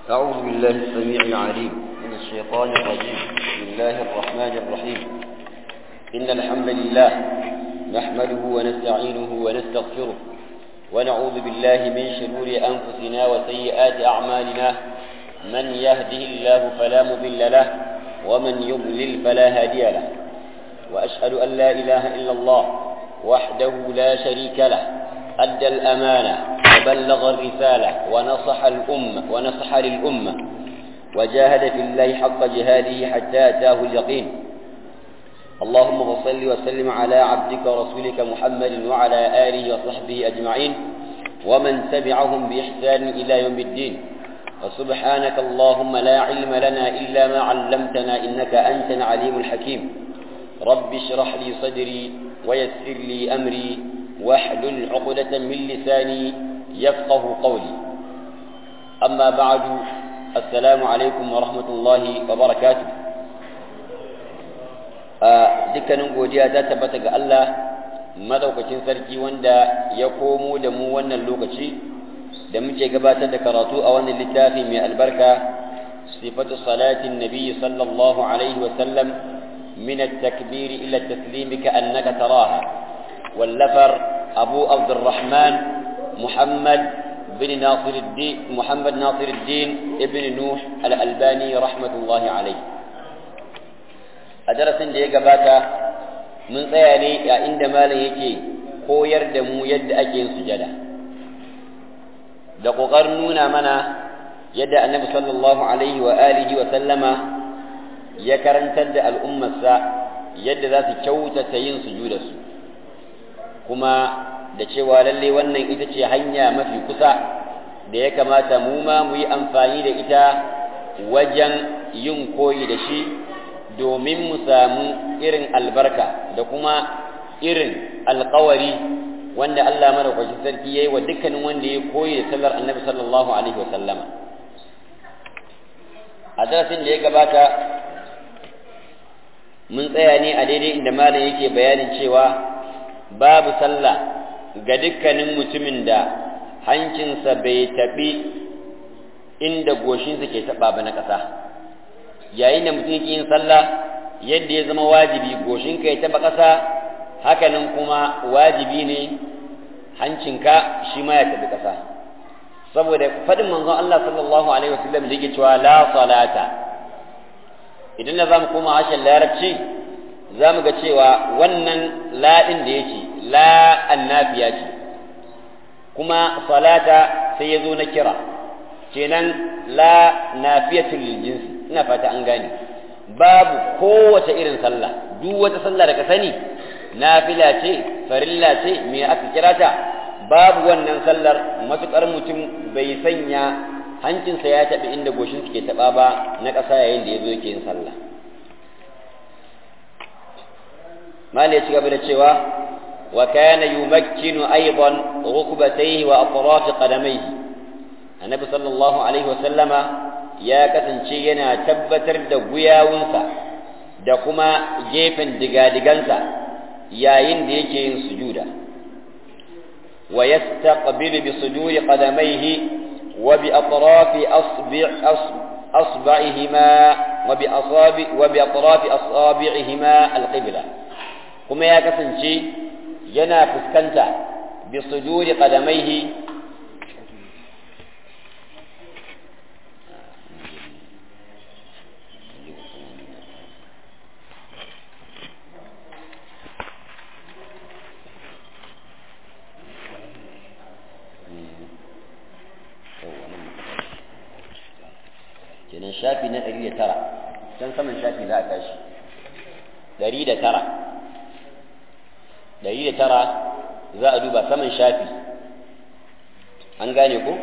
أعوذ بالله السميع العليم من الشيطان الرجيم بسم الله الرحمن الرحيم إن الحمد لله نحمده ونستعينه ونستغفره ونعوذ بالله من شرور أنفسنا وسيئات أعمالنا من يهده الله فلا مضل له ومن يضلل فلا هادي له وأشهد أن لا إله إلا الله وحده لا شريك له أدى الأمانة وبلغ الرسالة ونصح الأمة ونصح للأمة وجاهد في الله حق جهاده حتى أتاه اليقين اللهم صل وسلم على عبدك ورسولك محمد وعلى آله وصحبه أجمعين ومن تبعهم بإحسان إلى يوم الدين وسبحانك اللهم لا علم لنا إلا ما علمتنا إنك أنت العليم الحكيم رب اشرح لي صدري ويسر لي أمري واحلل عقدة من لساني يفقه قولي أما بعد السلام عليكم ورحمة الله وبركاته dukkanin godiya ta tabbata ga Allah madaukakin sarki wanda ya komo da mu wannan lokaci da muke gabatar da karatu a wannan littafi mai albarka sifatu salatin nabiyyi sallallahu alaihi wa sallam min at-takbir ila at-taslim ka'annaka taraha wallafar abu abdurrahman muhammad bin nasir الدين محمد ناصر الدين ابن نوح الألباني رحمة الله عليه a darasin da ya gabata mun tsaya ne a inda malam yake koyar da mu yadda ake yin sujada da ƙoƙarin nuna mana yadda annabi sallallahu alaihi wa alihi wa sallama ya karantar da al'ummarsa yadda za su kyautata yin sujudarsu kuma da cewa lalle wannan ita ce hanya mafi kusa da ya kamata mu ma mu yi amfani da ita wajen yin koyi da shi domin mu samu irin albarka da kuma irin alkawari wanda Allah madaukakin sarki yayi wa dukkanin wanda ya koyi da sallar Annabi sallallahu alaihi wa sallama a darasin da ya gabata mun tsaya ne a daidai inda malam yake bayanin cewa babu sallah ga dukkanin mutumin da hancinsa bai taɓi inda goshinsa ke taɓa ba na ƙasa yayin da mutum yake yin sallah yadda ya zama wajibi goshinka ya taba ƙasa hakanan kuma wajibi ne hancinka shi ma ya tabi ƙasa saboda faɗin manzon Allah sallallahu alaihi wasallam da yake cewa la salata idan na zamu koma harshen larabci zamu ga cewa wannan la din da yake la annabiya ce kuma salata sai ya zo na kira kenan la nafiyatul lil jinsi ina fata an gane babu kowace irin sallah duk wata sallah da ka sani nafila ce farilla ce me aka kira ta babu wannan sallar matukar mutum bai sanya hancinsa ya taɓa inda goshin ke taɓa ba na ƙasa yayin da ya zo yake yin sallah mali ya ci gaba da cewa wa kana yumakkinu aidan rukbatayhi wa atraf qadamayhi annabi sallallahu alaihi wa sallama ya kasance yana tabbatar da guyawunsa da kuma gefen digadigansa yayin da yake yin sujuda wa yastaqbilu bi suduri qadamayhi wa bi atrafi asbi' asba'ihima wa bi asabi wa bi atrafi asabi'ihima alqibla kuma ya kasance yana fuskanta bi suduri qadamayhi kenan shafi na ɗari da tara can saman shafi za a tashi ɗari da tara ɗari da tara za a duba saman shafi an gane ko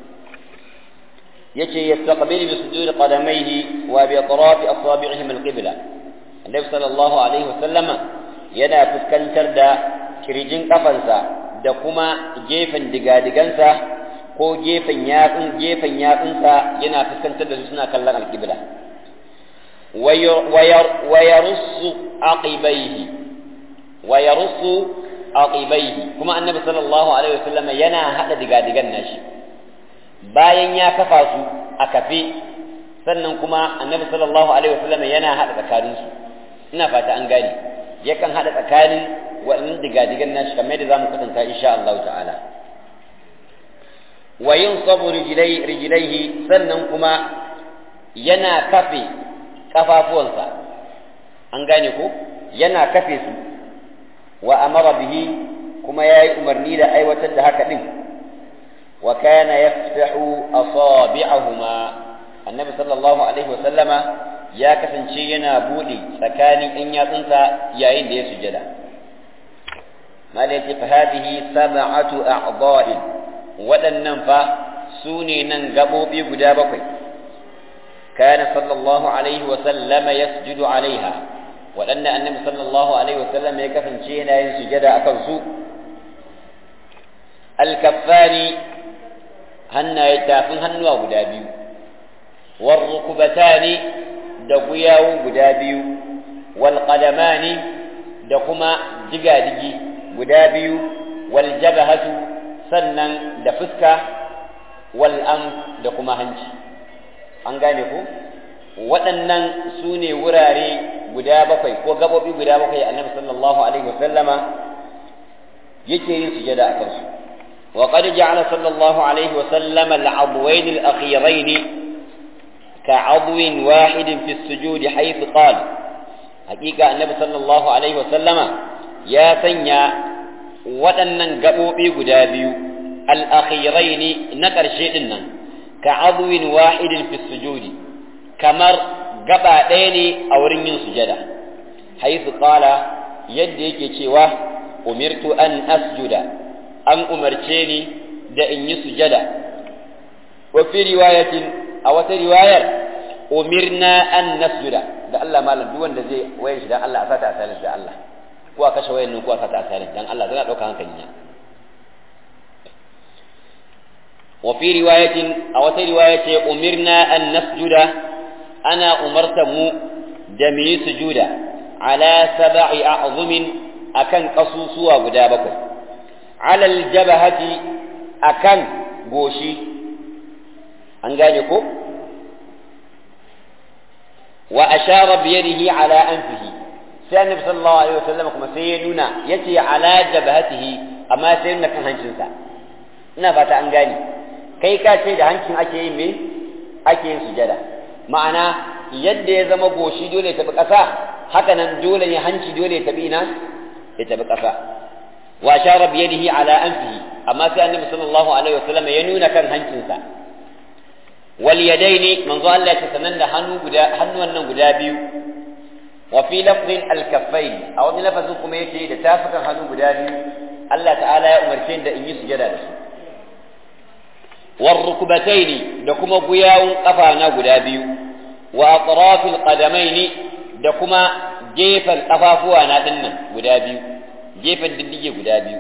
yace yastaqbilu bi sujudi qadamayhi wa bi atrafi asabi'ihim al-qibla annabi sallallahu alaihi wasallam yana fuskantar da kirjin kafansa da kuma gefen digadigansa ko gefen yatsun gefen yatsunsa yana fuskantar da su suna kallon alƙibla wa yarussu aqibaihi wa yarussu aqibaihi kuma annabi sallallahu alaihi wasallam yana hada digadigan nashi bayan ya kafa su a kafe sannan kuma annabi sallallahu alaihi wasallam yana hada tsakanin su ina fata an gane yakan hada tsakanin waɗannan digadigan nashi kamar yadda zamu kwatanta insha Allah ta'ala wa yunsabu rijlai rijlaihi sannan kuma yana kafe kafafuwansa an gane ko yana kafe su wa amara bihi kuma yayi umarni da aiwatar da haka din wa kana yaftahu asabi'ahuma annabi sallallahu alaihi wa sallama ya kasance yana bude tsakanin ɗan yatsunsa yayin da ya sujada mala yace fa hadhihi sab'atu a'dha'in waɗannan fa su ne nan gaɓoɓi guda bakwai kana sallallahu alaihi wa sallama yasjudu alaiha waɗanda annabi sallallahu alaihi wa sallam ya kasance yana yin sujada akan su alkaffani hannaye tafin hannuwa guda biyu warrukubatani da guyawu guda biyu wal qadamani da kuma digadigi guda biyu wal jabhatu sannan da fuska wal am da kuma hanci an gane ku waɗannan su ne wurare guda bakwai ko gabobi guda bakwai annabi sallallahu alaihi wasallama yake yin sujada a kansu وقد جعل صلى الله عليه وسلم العضوين الأخيرين كعضو واحد في السجود حيث قال حقيقة النبي صلى الله عليه وسلم يا سنيا waɗannan gaɓoɓi guda biyu al'akhiraini na ƙarshe ɗin nan ka azuwin wahidin fi sujudi kamar gaba ɗaya ne a wurin yin sujada haisu ƙala yadda yake cewa umirtu an asjuda an umarce ni da in yi sujada wa fi riwayatin a wata riwayar umirna an nasjuda da Allah malam duk wanda zai wayar shi dan Allah a sata a da Allah ko a kashe wayan nan ko a sata a silent dan Allah zana dauka hankali na wa fi riwayatin a wata riwaya ce umirna an nasjuda ana umarta mu da mu yi sujuda ala sab'i a'zumin akan kasusuwa guda bakwai ala aljabahati akan goshi an gane ko wa ashara bi yadihi ala anfihi sai annabi sallallahu alaihi wasallam kuma sai ya nuna yace ala jabhatihi amma sai nuna kan hancinsa ina fata an gane kai ka ce da hancin ake yin me ake yin sujada ma'ana yadda ya zama goshi dole ya tabi ƙasa haka nan dole ne hanci dole ya tabi ina ya tabi ƙasa wa shara bi yadihi ala anfihi amma sai annabi sallallahu alaihi wasallam ya nuna kan hancinsa wal yadaini manzo Allah ya sanan da hannu guda hannuwan nan guda biyu wa fi lafzin al kaffain a wani lafazin kuma yake da tafukan hannu guda biyu Allah ta'ala ya umarce da in yi sujada da su war rukbataini da kuma guyawun kafa na guda biyu wa atrafil qadamaini da kuma gefen kafafuwa na dinnan guda biyu gefen diddige guda biyu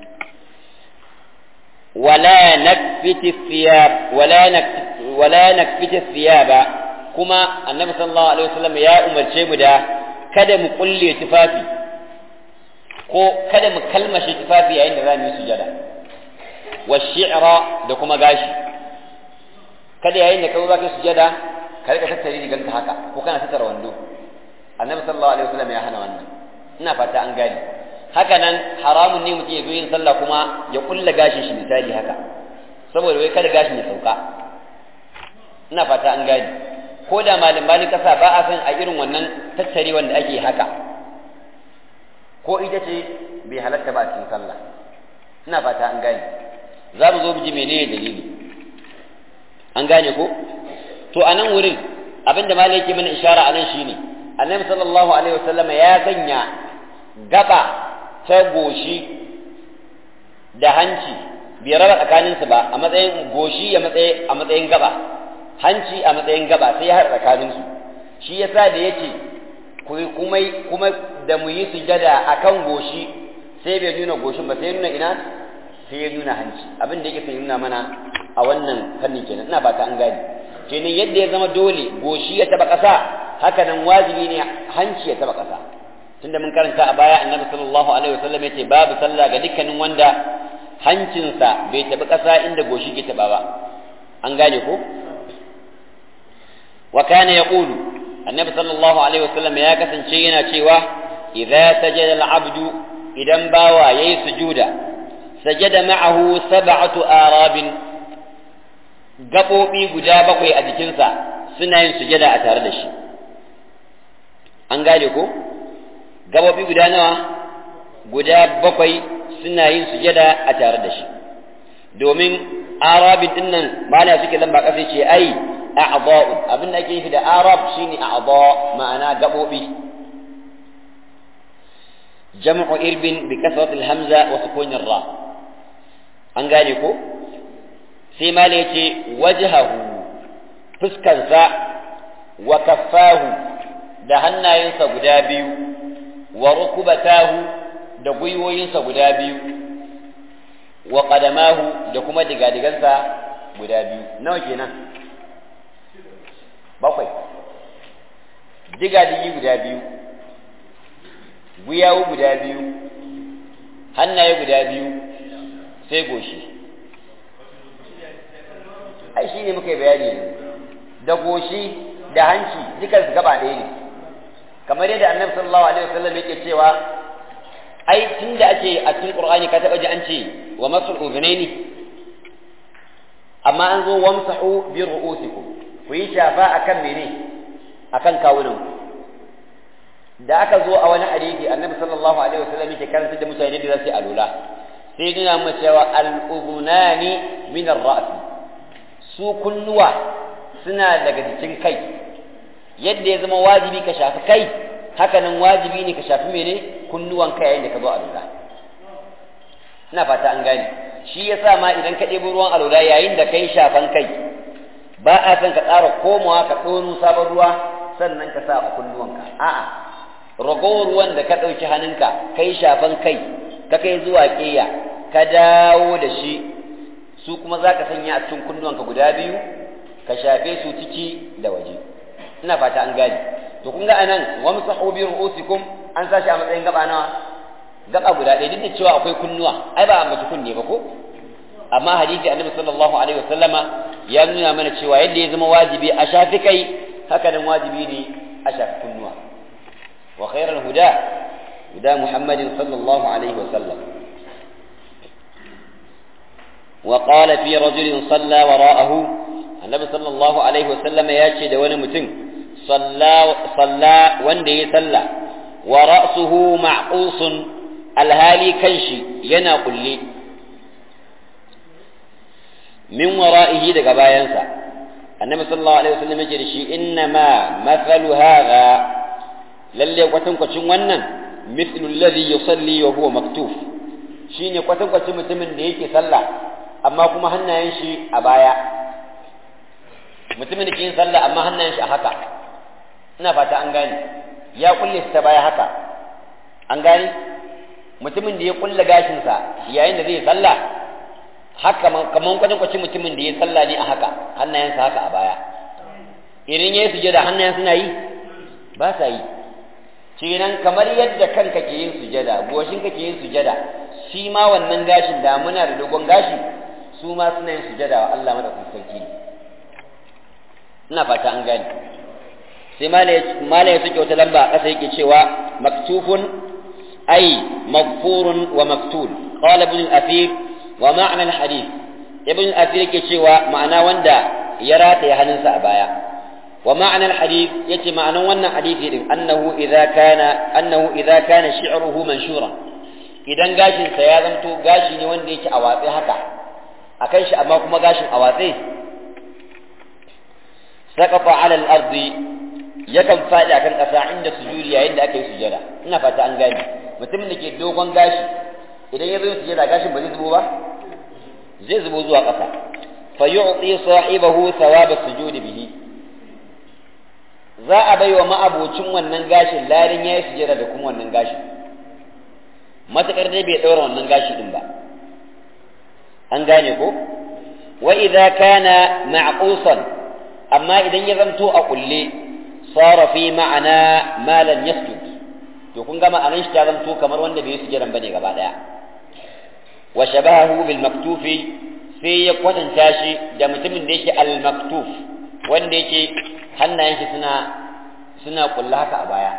ولا نكفت الثياب ولا نكفت ولا نكفت الثياب كما النبي صلى الله عليه وسلم يا أمر شيبدا kada mu kulle tufafi ko kada mu kalmashe tufafi yayin da za mu yi sujada wa shi'ra da kuma gashi kada yayin da ka zo ka sujada ka rika tattare riganka haka ko kana tattara wando annabi sallallahu alaihi wasallam ya hana wannan ina fata an gane haka nan haramun ne mutum ya zo yin sallah kuma ya kulla gashin shi misali haka saboda wai kada gashin ya sauka ina fata an gani ko da malam malin kasa ba a san a irin wannan tattare wanda ake haka ko ita ce bai halatta ba a cikin sallah ina fata an gane za mu zo mu ji menene dalili an gane ko to a nan wurin abinda malam yake mana ishara a nan shine annabi sallallahu alaihi wasallam ya sanya gaba ta goshi da hanci bai raba tsakaninsu ba a matsayin goshi a matsayin gaba hanci a matsayin gaba sai ya haɗa tsakaninsu shi yasa da yake kuma kuma da mu yi sujada akan goshi sai bai nuna goshin ba sai nuna ina sai ya nuna hanci abin da yake sai nuna mana a wannan fannin kenan ina fata an gane kenan yadda ya zama dole goshi ya taba ƙasa haka nan wajibi ne hanci ya taba ƙasa tunda mun karanta a baya annabi sallallahu alaihi wasallam yace babu sallah ga dukkanin wanda hancinsa bai tabi ƙasa inda goshi ke taba ba an gane ko wa kana yaqulu annabi sallallahu alaihi wasallam ya kasance yana cewa idza sajada al-abdu idan bawa yayi sujuda sajada ma'ahu sab'atu arabin gabobi guda bakwai a jikinsa suna yin sujada a tare da shi an gane ko gabobi guda nawa guda bakwai suna yin sujada a tare da shi domin arabin din nan mana suke lamba kasa ce ai a'dha'u abin da ake nufi da arab shine a'dha ma'ana gabobi jam'u irbin bi kasrat al-hamza wa sukun ra an gane ko sai mala yace wajhahu fuskansa wa kaffahu da hannayensa guda biyu wa rukubatahu da gwiwoyinsa guda biyu wa qadamahu da kuma digadigansa guda biyu nawa kenan bakwai digadigi guda biyu gwiyawu guda biyu hannaye guda biyu sai goshi ai shi ne muka yi bayani da goshi da hanci dukan su gaba ɗaya ne kamar yadda annabi sallallahu alaihi wasallam yake cewa ai tun da ake a cikin qur'ani ka taba ji an ce wa masul udhunaini amma an zo wamsahu bi ru'usikum ku yi shafa akan mene akan kawunan da aka zo a wani hadisi annabi sallallahu alaihi wasallam yake karanta da mutane da zasu alula sai nuna mu cewa al-udhunani min ar-ra's su kunnuwa suna daga jikin kai yadda ya zama wajibi ka shafi kai hakanan wajibi ne ka shafi mene kunnuwan kai yayin da ka zo alula ina fata an gane shi yasa ma idan ka ɗebo ruwan alula yayin da kai shafan kai ba a san ka tsara komawa ka ɗonu sabon ruwa sannan ka sa a kunnuwanka a'a ragowar ruwan da ka ɗauki hannunka kai shafan kai ka kai zuwa ƙeya ka dawo da shi su kuma za ka sanya a cikin kunnuwanka guda biyu ka shafe su ciki da waje ina fata an gane to kun ga anan wamsahu bi ru'usikum an sashi a matsayin gaba nawa gaba guda ɗaya duk da cewa akwai kunnuwa ai ba a mace kunne ba ko amma hadisi annabi sallallahu alaihi wasallama ya nuna mana cewa yadda ya zama wajibi a shafi kai haka nan wajibi ne a shafi kunnuwa wa khairal huda huda muhammadin sallallahu alaihi wasallam wa qala fi rajulin salla wara'ahu annabi sallallahu alaihi wasallam ya ce da wani mutum salla salla wanda ya salla wa ra'suhu ma'qusun alhali kanshi yana kulle min wara'ihi daga bayansa annabi sallallahu alaihi wasallam yake da shi inna ma mathalu hadha lalle kwatankwacin wannan mithlu alladhi yusalli wa huwa maktuf shine kwatankwacin mutumin da yake sallah amma kuma hannayen shi a baya mutumin da ke yin sallah amma hannayen shi a haka ina fata an gane ya kulle shi ta baya haka an gane mutumin da ya kulle gashinsa yayin da zai sallah haka kaman kwatankwacin mutumin da ya sallah ne a haka hannayensa haka a baya idan ya yi sujada hannayen suna yi ba sa yi kenan kamar yadda kanka ke yin sujada goshin ka ke yin sujada shi ma wannan gashin da muna da dogon gashi su ma suna yin sujada wa Allah madaukakin sarki ina fata an gane sai mala ya suke wata lamba a ƙasa yake cewa maktufun ay maghfurun wa maktul qala ibn al-athir wa ma'na al-hadith ibn al-athir yake cewa ma'ana wanda ya rataye hannunsa a baya wa ma'na al-hadith yace ma'anan wannan hadisi din annahu idza kana annahu idza kana shi'ruhu manshura idan gashin sa ya zanto gashi ne wanda yake a watsi haka akan shi amma kuma gashin a watsi saqafa 'ala al-ardi yakan faɗi akan ƙasa inda sujudi yayin da aka yi sujada ina fata an gane mutumin da ke dogon gashi idan ya zo sujada gashin ba zai zubo ba zai zubo zuwa ƙasa fa yu'ti sahibahu thawaba sujudi bihi za a bai wa ma'abocin wannan gashin larin yayi sujada da kuma wannan gashin matakar dai bai daura wannan gashi din ba an gane ko wa idza kana ma'qusan amma idan ya zanto a kulle sara fi ma'ana ma lam yasjud to kun ga ma'anan shi ta zanto kamar wanda bai sujudan bane gaba daya wa shabahu bil maktufi sai ya kwatanta shi da mutumin da yake al maktuf wanda yake hannayen shi suna suna kulla haka a baya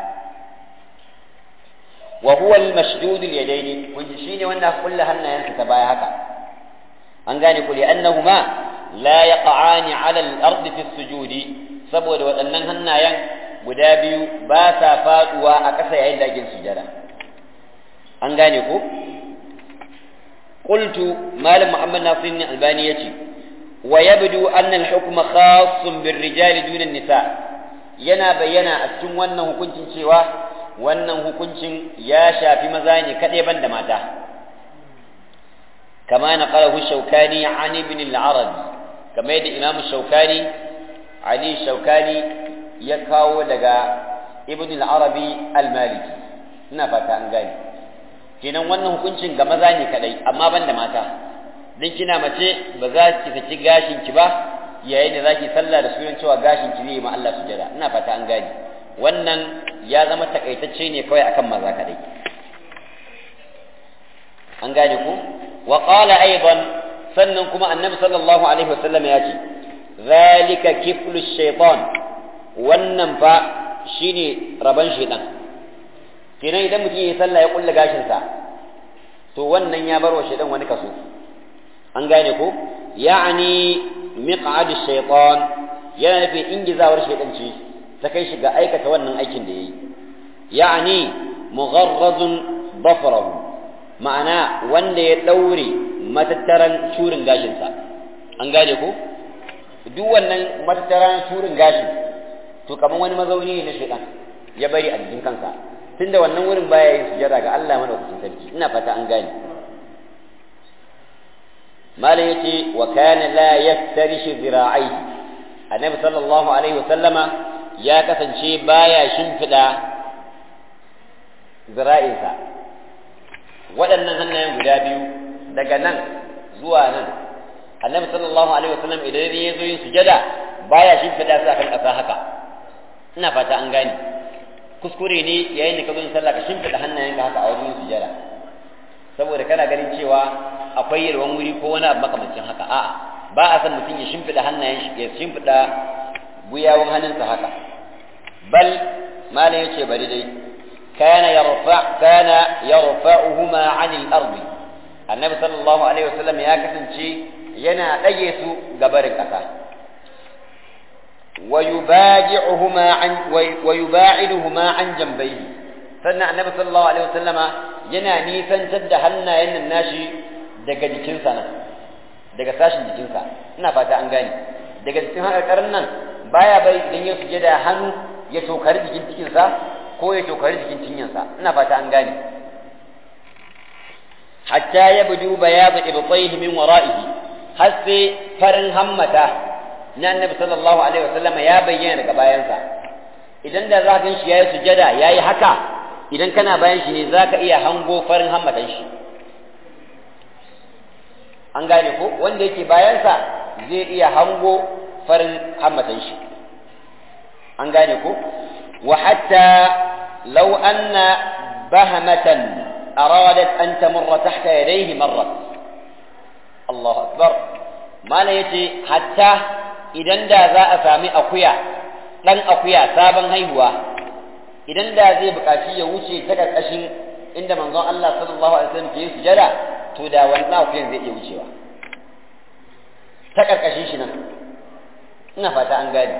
wa huwa al-mashdud al-yadayn kun shine wanda kulla hannayen ta baya haka an gane ku li annahuma la yaqa'ani 'ala al-ardi fi as-sujudi saboda waɗannan hannayen guda biyu ba sa faduwa a ƙasa yayin da ake sujada an gane ku قلت مال محمد ناصر الألباني يتي ويبدو أن الحكم خاص بالرجال دون النساء yana bayyana a cikin wannan hukuncin cewa wannan hukuncin ya shafi maza ne kaɗai ban da mata kama na ƙalahu shaukani an ibn al-arabi kamar yadda imam shaukani ali shaukani ya kawo daga ibn al-arabi al-maliki ina fata an gane kenan wannan hukuncin ga maza ne kadai amma ban da mata dan kina mace ba za ki saki gashin ki ba yayin da zaki sallah da sunan cewa gashin ki zai ma Allah sujada ina fata an gane wannan ya zama takaitacce ne kawai akan maza kadai an gane ku wa qala aidan sannan kuma annabi sallallahu alaihi wasallam ya ce zalika kiflu shaytan wannan fa shine raban shaytan kenan idan mutum ya sallah ya kulle gashinsa to wannan ya bar wa shaidan wani kaso an gane ko ya'ani miq'ad shaytan yana nufin ingizawar shaidan ce ta kai shi ga aikata wannan aikin da yayi ya'ani mugharrazun dafrahu ma'ana wanda ya daure matattaran shurin gashinsa an gane ko duk wannan matattaran shurin gashin to kamar wani mazauni ne na shaidan ya bari a jikin kansa tunda wannan wurin baya yin sujada ga Allah madaukakin sarki ina fata an gane malam yace wa kana la yaftarish zira'ihi annabi sallallahu alaihi wa sallama ya kasance baya shimfida zira'insa waɗannan hannayen guda biyu daga nan zuwa nan annabi sallallahu alaihi wa sallam idan ya zo yin sujada baya shimfida su akan ƙasa haka ina fata an gane kuskure ne yayin da ka zo yin sallah ka shimfiɗa hannayenka haka a wajen sujada saboda kana ganin cewa akwai yalwan wuri ko wani abu makamancin haka a'a ba a san mutum ya shimfiɗa hannayen shi ya shimfiɗa guyawun hannunsa haka bal malam yace bari dai kana yarfa kana yarfa'uhuma 'anil ardi annabi sallallahu alaihi wasallam ya kasance yana ɗage su gabarin ƙasa ويباجعهما عن ويباعدهما عن جنبيه sannan annabi sallallahu alaihi wasallama yana nisantar da hannayen nan nashi daga jikinsa nan daga sashin jikinsa ina fata an gane daga jikin haƙarƙarin nan baya bai idan ya suje da hannu ya tokari jikin cikinsa ko ya tokari jikin cinyansa ina fata an gane hatta ya budu bayadu ibtayhi min wara'ihi har sai farin hammata na annabi sallallahu alaihi wasallam ya bayyana daga bayansa idan da za ka gan shi yayi sujada yayi haka idan kana bayan shi ne zaka iya hango farin hammatan shi an gane ko wanda yake bayansa zai iya hango farin hammatan shi an gane ko wa hatta law anna bahamatan aradat an tamurra tahta yadayhi marrat Allahu akbar mana yace hatta idan da za a sami akuya ɗan akuya sabon haihuwa idan da zai buƙaci ya wuce ta ƙarƙashin inda manzon Allah sallallahu alaihi wasallam ke sujada to da wannan akuyan zai iya wucewa ta ƙarƙashin shi nan ina fata an gane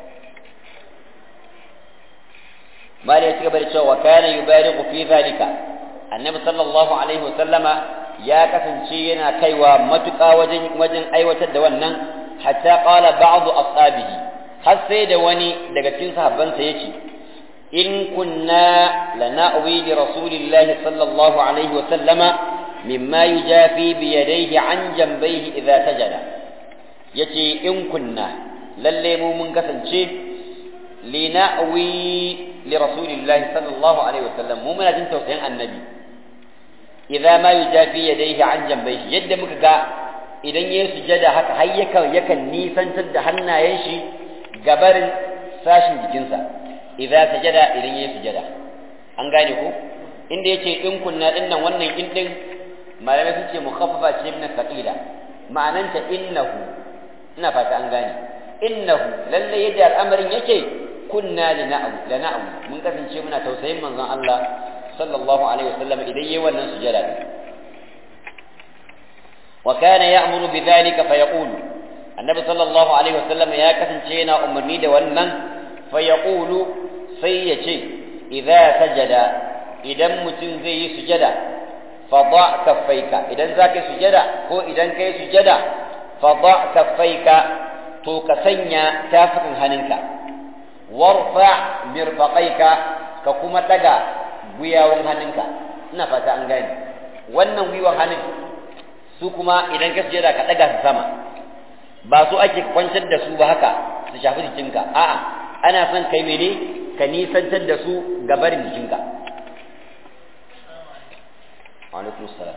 mali ya ci gaba da cewa wa kana yubariqu fi zalika annabi sallallahu alaihi wasallama ya kasance yana kaiwa matuƙa wajen wajen aiwatar da wannan hatta qala ba'd ashabihi har sai da wani daga cikin sahabbansa yace in kunna lana'wi li rasulillahi sallallahu alaihi wa sallama mimma yujafi bi yadayhi an jambayhi idza sajada yace in kunna lalle mu mun kasance lina'wi li rasulillahi sallallahu alaihi wa sallam mu muna jin tausayin annabi idza ma yujafi yadayhi an jambayhi yadda muka ga idan ya sujada haka har yakan yakan nisantar da hannayen shi gabarin sashin jikinsa idza sajada idan ya sujada an gane ko inda yace in kunna din nan wannan in din malamai sun ce mukhaffafa ce min thaqila ma'ananta innahu ina fata an gane innahu lalle yadda al'amarin yake kunna lina'u lana'u mun kasance muna tausayin manzon Allah sallallahu alaihi wasallam idan yayi wannan sujada wa kana ya'muru bidhalika fa yaqulu annabi sallallahu alaihi wasallam ya kasance yana umarni da wannan fa yaqulu sai ya ce idza sajada idan mutum zai yi sujada fa da kaffaika idan zaka yi sujada ko idan kai sujada fa da kaffaika to ka sanya tafukan hannunka warfa mirfaqaika ka kuma daga gwiwawan hannunka ina fata an gane wannan gwiwan hannun su kuma idan ka sujada ka daga su sama ba su ake kwantar da su ba haka su shafi jikinka a'a ana son kai mene ka nisantar da su ga barin jikinka alaikum salam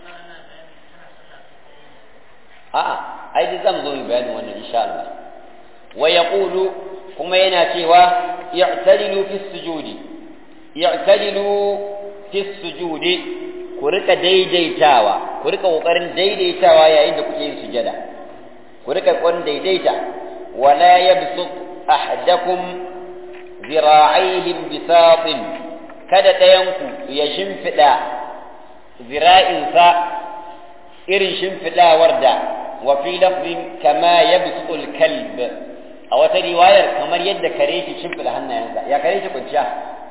a'a ai duk zamu zo mu bayanin wannan insha Allah wa yaqulu kuma yana cewa i'tadilu fi sujudi i'tadilu fi sujudi ku rika daidaitawa ku rika kokarin daidaitawa yayin da kuke yin sujada ku rika kokarin daidaita wala yabsut ahadakum zira'aihim bisatin kada ɗayanku ya shimfiɗa zira'insa irin shimfiɗawar da wa fi lafzin kama yabsutul kalb a wata riwayar kamar yadda kare ke shimfiɗa hannayensa ya kare shi kwanciya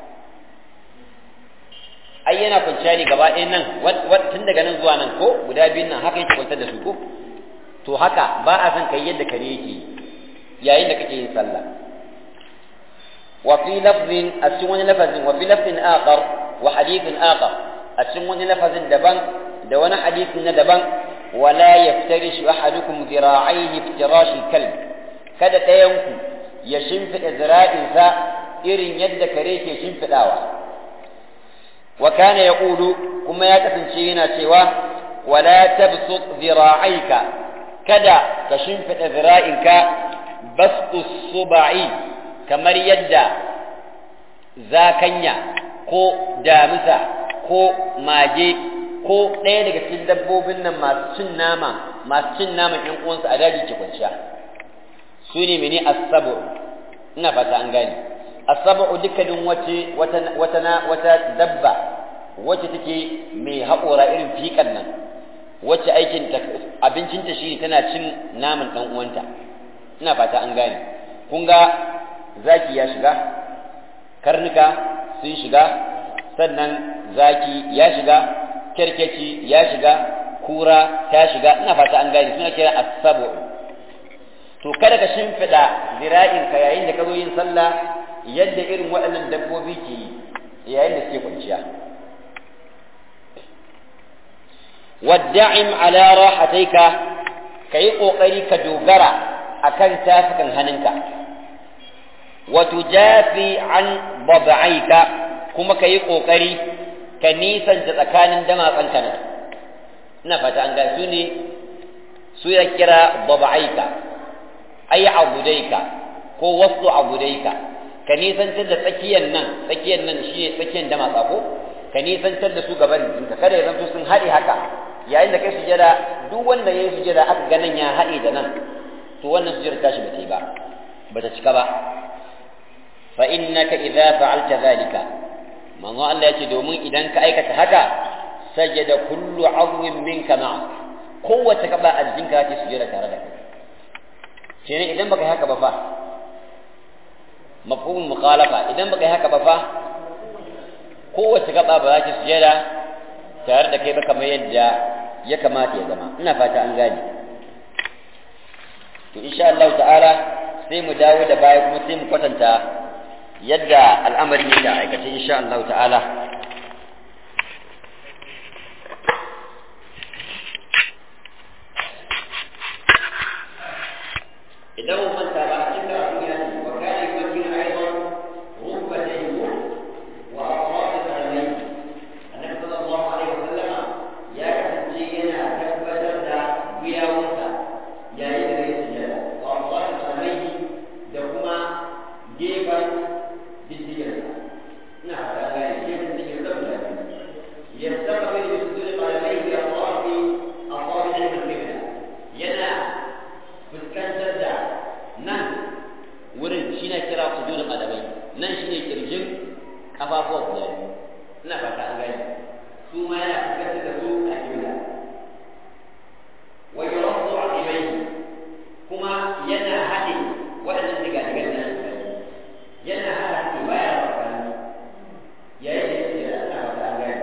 ai yana kwanciya ne gaba ɗaya nan tun daga nan zuwa nan ko guda biyun nan haka yake kwantar da su ko to haka ba a san kai yadda kare yake yayin da kake yin sallah wa fi lafzin a cikin wani lafazin wa fi lafzin akhar wa hadithin akhar a cikin wani lafazin daban da wani hadisin na daban wala yaftarish ahadukum zira'aihi iftirash al-kalb kada ɗayanku ya shimfiɗa zira'insa irin yadda kare ke shimfiɗawa wa kana yaqulu kuma ya kasance yana cewa wala tabsut zira'aika kada ka shimfiɗa zira'inka bastu suba'i kamar yadda zakanya ko damisa ko mage ko ɗaya daga cikin dabbobin nan masu cin nama masu cin naman ƴan uwansu a daji ke kwanciya su ne mene asabu ina fata an gane asabu dukkanin wace wata wata wata dabba wacce take mai haƙora irin fiƙan nan wacce aikin abincinta shi tana cin naman ɗan uwanta ina fata an gane kun ga zaki ya shiga karnuka sun shiga sannan zaki ya shiga kerkeci ya shiga kura ta shiga ina fata an gane suna kira asabu to kada ka shimfiɗa zira'in ka yayin da ka zo yin sallah yadda irin waɗannan dabbobi ke yi yayin da suke kwanciya wadda'im ala rahataika ka yi ƙoƙari ka dogara akan tafukan hannunka wa tujafi an bab'aika kuma ka yi ƙoƙari ka nisanta tsakanin damatsanka nan ina fata an ga su ne su ya kira bab'aika ay abudaika ko wasu abudaika ka nisantar da tsakiyar nan tsakiyar nan shi ne tsakiyar damatsa ko ka nisantar da su gaban jikinka kada ya zanto sun haɗe haka yayin da kai sujada duk wanda ya yi sujada aka ga nan ya haɗe da nan to wannan sujada tashi ba ta yi ba ba ta cika ba fa innaka idza fa'alta zalika manzo Allah yace domin idan ka aikata haka sajada kullu 'azmin minka ma'a kowace gaba a jikinka ce sujada tare da kai kenan idan baka yi haka ba fa mafhumul mukhalafa idan baka yi haka ba fa kowace gaba ba za ta sujada tare da kai ba kamar yadda ya kamata ya zama ina fata an gane to insha Allah ta'ala sai mu dawo da baya kuma sai mu kwatanta yadda al'amarin yake a aikace insha Allah ta'ala idan mun manta ba cikin karatu ya ce wa kana yumakkin aidan rubbatayhi wa aqrab al-alayhi annabi sallallahu alaihi wasallam ya kasance yana tabbatar da gwiwawunsa yayin da yake sujada wa aqrab al-alayhi da kuma gefen diddigarsa ina fata gane gefen diddigarsa guda biyu yastaqbil bi sujudi qadamayhi atrafi asabi'i al-qibla yana fuskantar da shi ne kira sujudul qadamai nan shi ne kirjin kafafuwa guda biyu ina fata an gani su ma yana fuskantar da su a kibla wa yuraddu aqibayhi kuma yana haɗe waɗannan diga-digan nan yana haɗa su baya da tsakani yayin da yake da ina fata an gani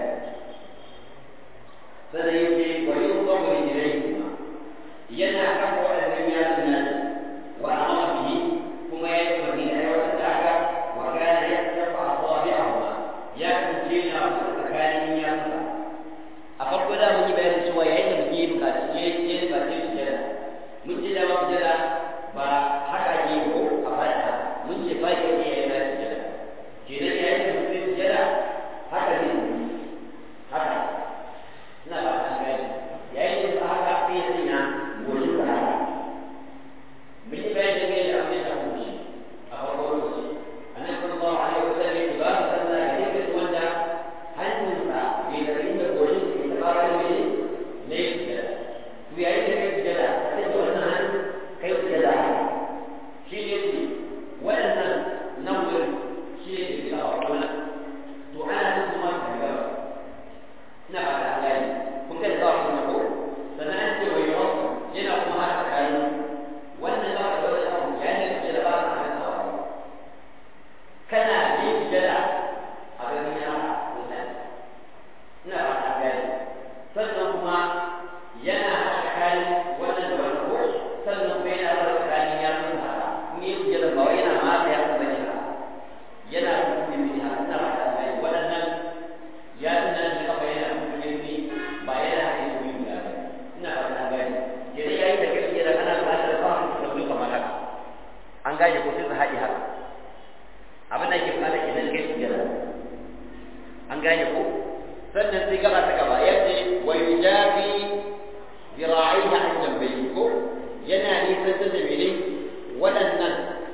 sannan yake wa yuraddu ilayhi kuma yana kafa waɗannan yatsun nan wa amara bihi kuma ya yi umarni da aiwatar da haka wa kana yaktafa asabi'ahuma ya kasance na wasu tsakanin yatsa a farko da mun yi bayanin cewa yayin da mutum ya buƙaci ya yi buƙaci su jira mun ce da ba su jira ba haka ake yi ko a fada mun ce ba ke iya yana su jira kenan yayin da mutum su jira haka ne haka ina ba ta gani yayin da haka sai ya sanya goshin sa haka mun yi bayanin da ya abin da kuma shi a farko lokaci annabi sallallahu alaihi wasallam ya ba mu sallah ya yi wanda hannunsa bai da inda goshin sa ke taɓa wani ne ne ya to yayin da kai sujada sai da wannan hannu kai sujada shi ne ce waɗannan nan wurin shi ne ke sa wa kuma to ana son kuma ka ga ina ba ta gani kun ga da kuma ko sannan an ce wai wasu yana kuma har tsakanin wannan za ka ga wani abu yayin da sujada ba ka kan sawa kana yin sujada a ganin yana mutane ina ba ta gani sannan kuma yana haɗa kayan wannan da wani ko sannan kuma yana haɗa tsakanin ya sun haka in yi sujada ba wai yana ma ya san bane haka yana kuma yi haka ina ba ta gani waɗannan ya tuna da kafa yana kuma yi ba yana haɗa su yi ba ina ba ta gani kenan yayin da kai sujada ana buƙatar ba su da kamar haka an gane ko sai su haɗe haka abin da ke fara kenan kai sujada an gane ko sannan sai gaba ta gaba ya ce wa yujabi zira'ihi an jambayhi ko yana nisan da mene waɗannan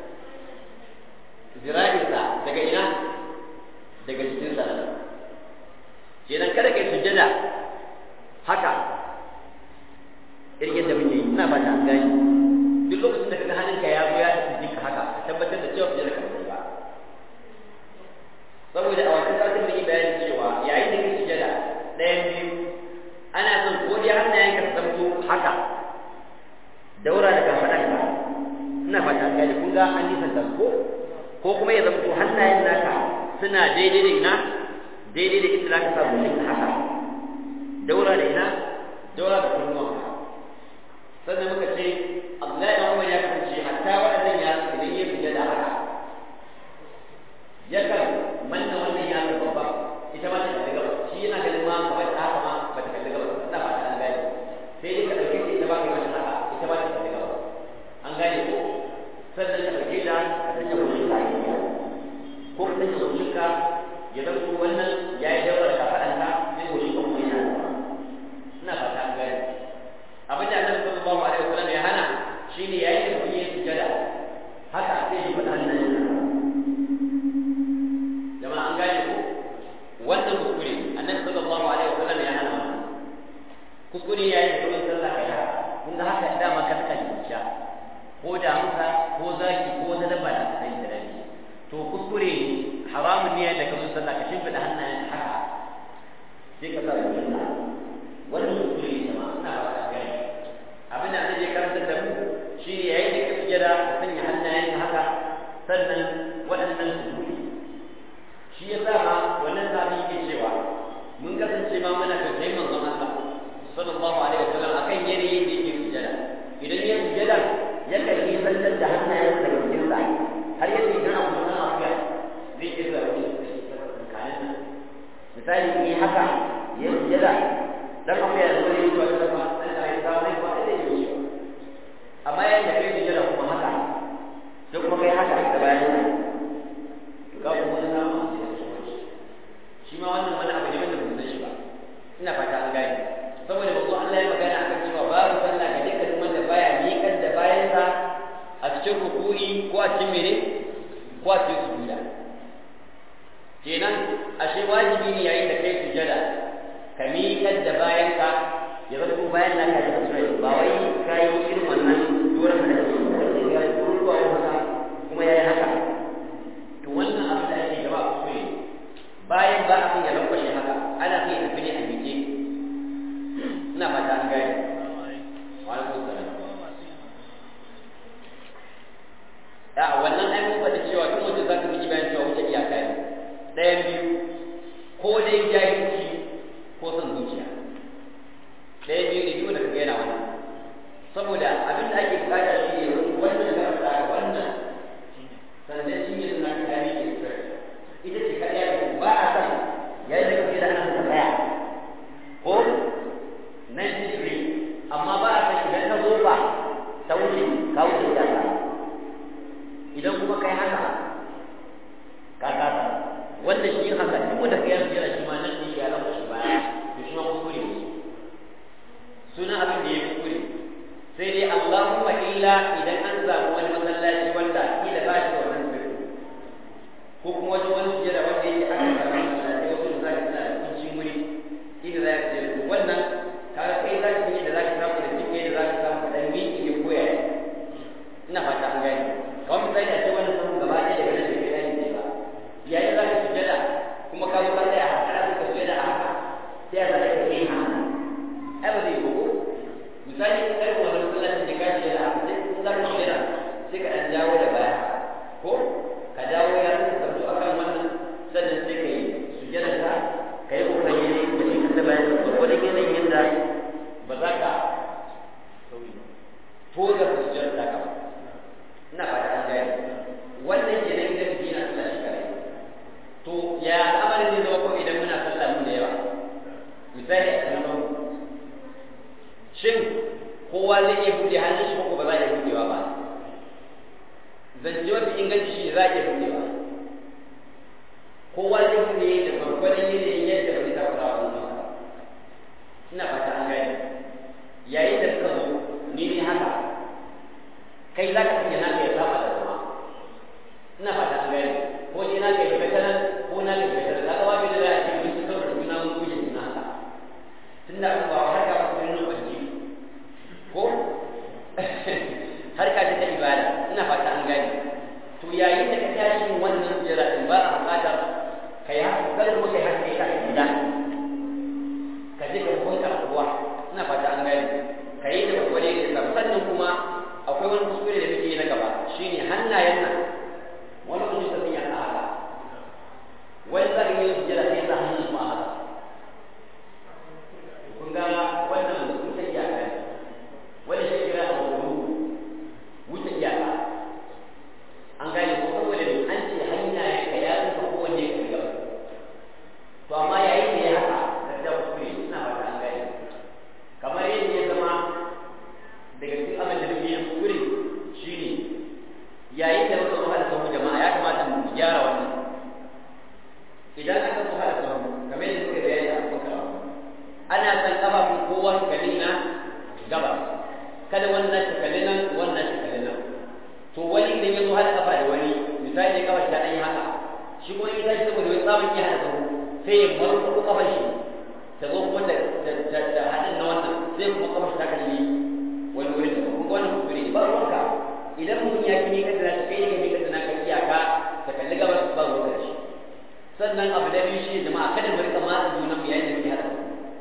zira'insa daga ina daga jikinsa kenan kada kai sujada haka irin yadda muke yi ina ba ta gani duk lokacin da kaga hannunka ya zo ya tafi jinka haka ka tabbatar da cewa sujada ka ba saboda a wancan satin da yi bayanin cewa yayin da kake sujada ɗayan biyu ana son ko dai hannayen ka zamto haka daura da kafaɗanka ina fata an gane kun ga an nisan ta ko ko kuma ya zamto hannayen naka suna daidai da ina daidai da inda zaka sa goshin ka haka daura da ina daura da kunnuwanka sannan muka ce Abdullahi dan Umar ya kasance hatta waɗannan ya idan ya sujada haka yakan manna wannan ya ga babba ita ma ta kalli gaba shi yana ganin ma kamar ta haka ma ba ta kalli gaba ina ba ta an gane sai dai ka dauke ta ita ba kai mata haka ita ma ta kalli gaba an gane ko sannan ka dauke ta ka sanya goshin ka ko ka sanya goshin ka ya zanto wannan ya yi dawar ka faɗanta sai goshin ka kuma yana gaba ina ba ta an gane abin da annabi sallallahu alaihi wasallam ya hana shine yayin da mutum ya sujada haka sai ya faɗa hannun jama'a an gane ko wannan kuskure annabi sallallahu alaihi wasallam ya hana wannan kuskure yayin da kullun sallah kai haka kun ga haka dama ka saka jikinka ko da musa ko zaki ko wata dabba da ta yi da to kuskure haramun ne da kullun sallah ka shimfida hannayen haka sai ka sa jikinka wannan kuskure ne jama'a ina ba ta gani abin da annabi ya karanta da mu shine yayin da ka sujada ka sanya hannayen haka sannan waɗannan su shi ya sa ma wannan sahabi yake cewa mun kasance ma muna tausayin manzon Allah sallallahu alaihi wasallam akan yanayin da yake sujada idan ya sujada ya kan yi sallar da hannayen sa cikin sa har yadda idan abu na afiya zai iya zuwa wani kanin nan misali ni haka ya sujada dan afiya ya zo ne zuwa da ba dan da ya samu ne ba da ya yi amma yayin da kai sujada kuma haka sai kuma kai haka da bayan ga kuma na shi ma wannan wani abu ne wanda ba san shi ba ina fata an gane saboda bazo Allah ya magana akan cewa babu sallah ga dukkan wanda baya miƙar da bayansa a cikin ruku'i ko a cikin mene ko a cikin sujuda kenan ashe wajibi ne yayin da kai sujada ka miƙar da bayanka ya zama ko bayan naka da sujada ba wai kai irin wannan doron da kake yi ya yi ruwa haka kuma yayi haka kuma kai haka ka kasa wanda shi haka duk wanda kai yanzu yana shi ma nan shi ya lafa shi baya to shi ma kuskure ne suna abin da ya kuskure sai dai Allahumma illa idan an samu wani masallaci wanda kila ba shi da wannan sirri ko kuma wajen wani sujada wanda yake aka samu masallaci wasu da zaka suna da kuncin wuri inda za ka je wannan kaga kai za ka yi da za ka samu da jike da za ka samu kaɗan miki ya koya ina fata an gani kawai misali a ce wani samun gaba ɗaya daga nan da kai ɗani ne ba yayin za ka sujada kuma ka zo ka tsaya a haka ka sujada a haka sai a zaka ka yi haka ai ba zai yi ko misali ka kai wani masallacin da ka ce da haka sai in za ka sujada sai ka ɗan dawo da baya ko ka dawo ya ka zo akan wannan sannan sai ka yi sujada ka ka yi kokari ne ka shi da bayan ka wani yanayin yadda ba za ka toza sujada ta ka ba ina fata an gaya wannan ke nan idan mutum yana sallah shi kare to ya amarin ne zama ko idan muna sallah mun da yawa misali a cikin nan shin kowa zai iya buɗe hannun shi ko ba za a iya buɗewa ba zance mafi inganci shi za a iya buɗewa kowa zai buɗe da gwargwadon yanayin yadda ba zai takura wa wani masa ina fata an gaya yayin da suka zo ni ne haka kai za ka sanya naka ya saba da zama ina fata an gane ko ni naka ya fita nan ko na ka fita nan kaga babu da za a ce mun ci karo da juna mun guje juna haka tunda an ba har ka fita nan banji ko har ka ta ibada ina fata an gane to yayin da ka tashi wannan jira din ba a buƙatar kai haka kada kuma kai haka kai ka gida ka je ka kunta ruwa ina fata an gane kai da gwagwale da sannan kuma akwai wani kuskure da muke na gaba shine hannayen nan wani kuma ta sanya a haka wani za ka yi sujjada sai sa hannun su a haka kun ga wannan wuce iyaka ne wani shi kira a wani wuce iyaka an gane ko saboda ne an ce hannayen ka ya tsufa kowanne ka gaba to amma yayin da ya haka gaskiya kuskure ina fata an gane kamar yadda ya zama daga cikin abin da muke yin kuskure shine yayin da muka zuwa da sahu jama'a ya kamata mu gyara wannan idan aka zuwa da sahu kamar yadda muka bayani a cikin karatu ana san kafafun kowa su kalli na gaba kada wannan shi kalli nan wannan shi kalli nan to wani idan ya zo hada kafa da wani misali kafa ta dan yi haka shi kuma in tashi saboda wani tsamin ya hada sahu sai ya marko kafar shi ta zo kuma da da hadin na wannan sai kuma kafar ta kalli wani wurin da kuma wannan kuskure ba ruwanka idan mutum ya kini ka tana kai ne ka tana ka iyaka ta kalli gabas ba ruwanka shi sannan abu da biyu shi jama'a kada mu rika matsa juna mu yayin da muke hada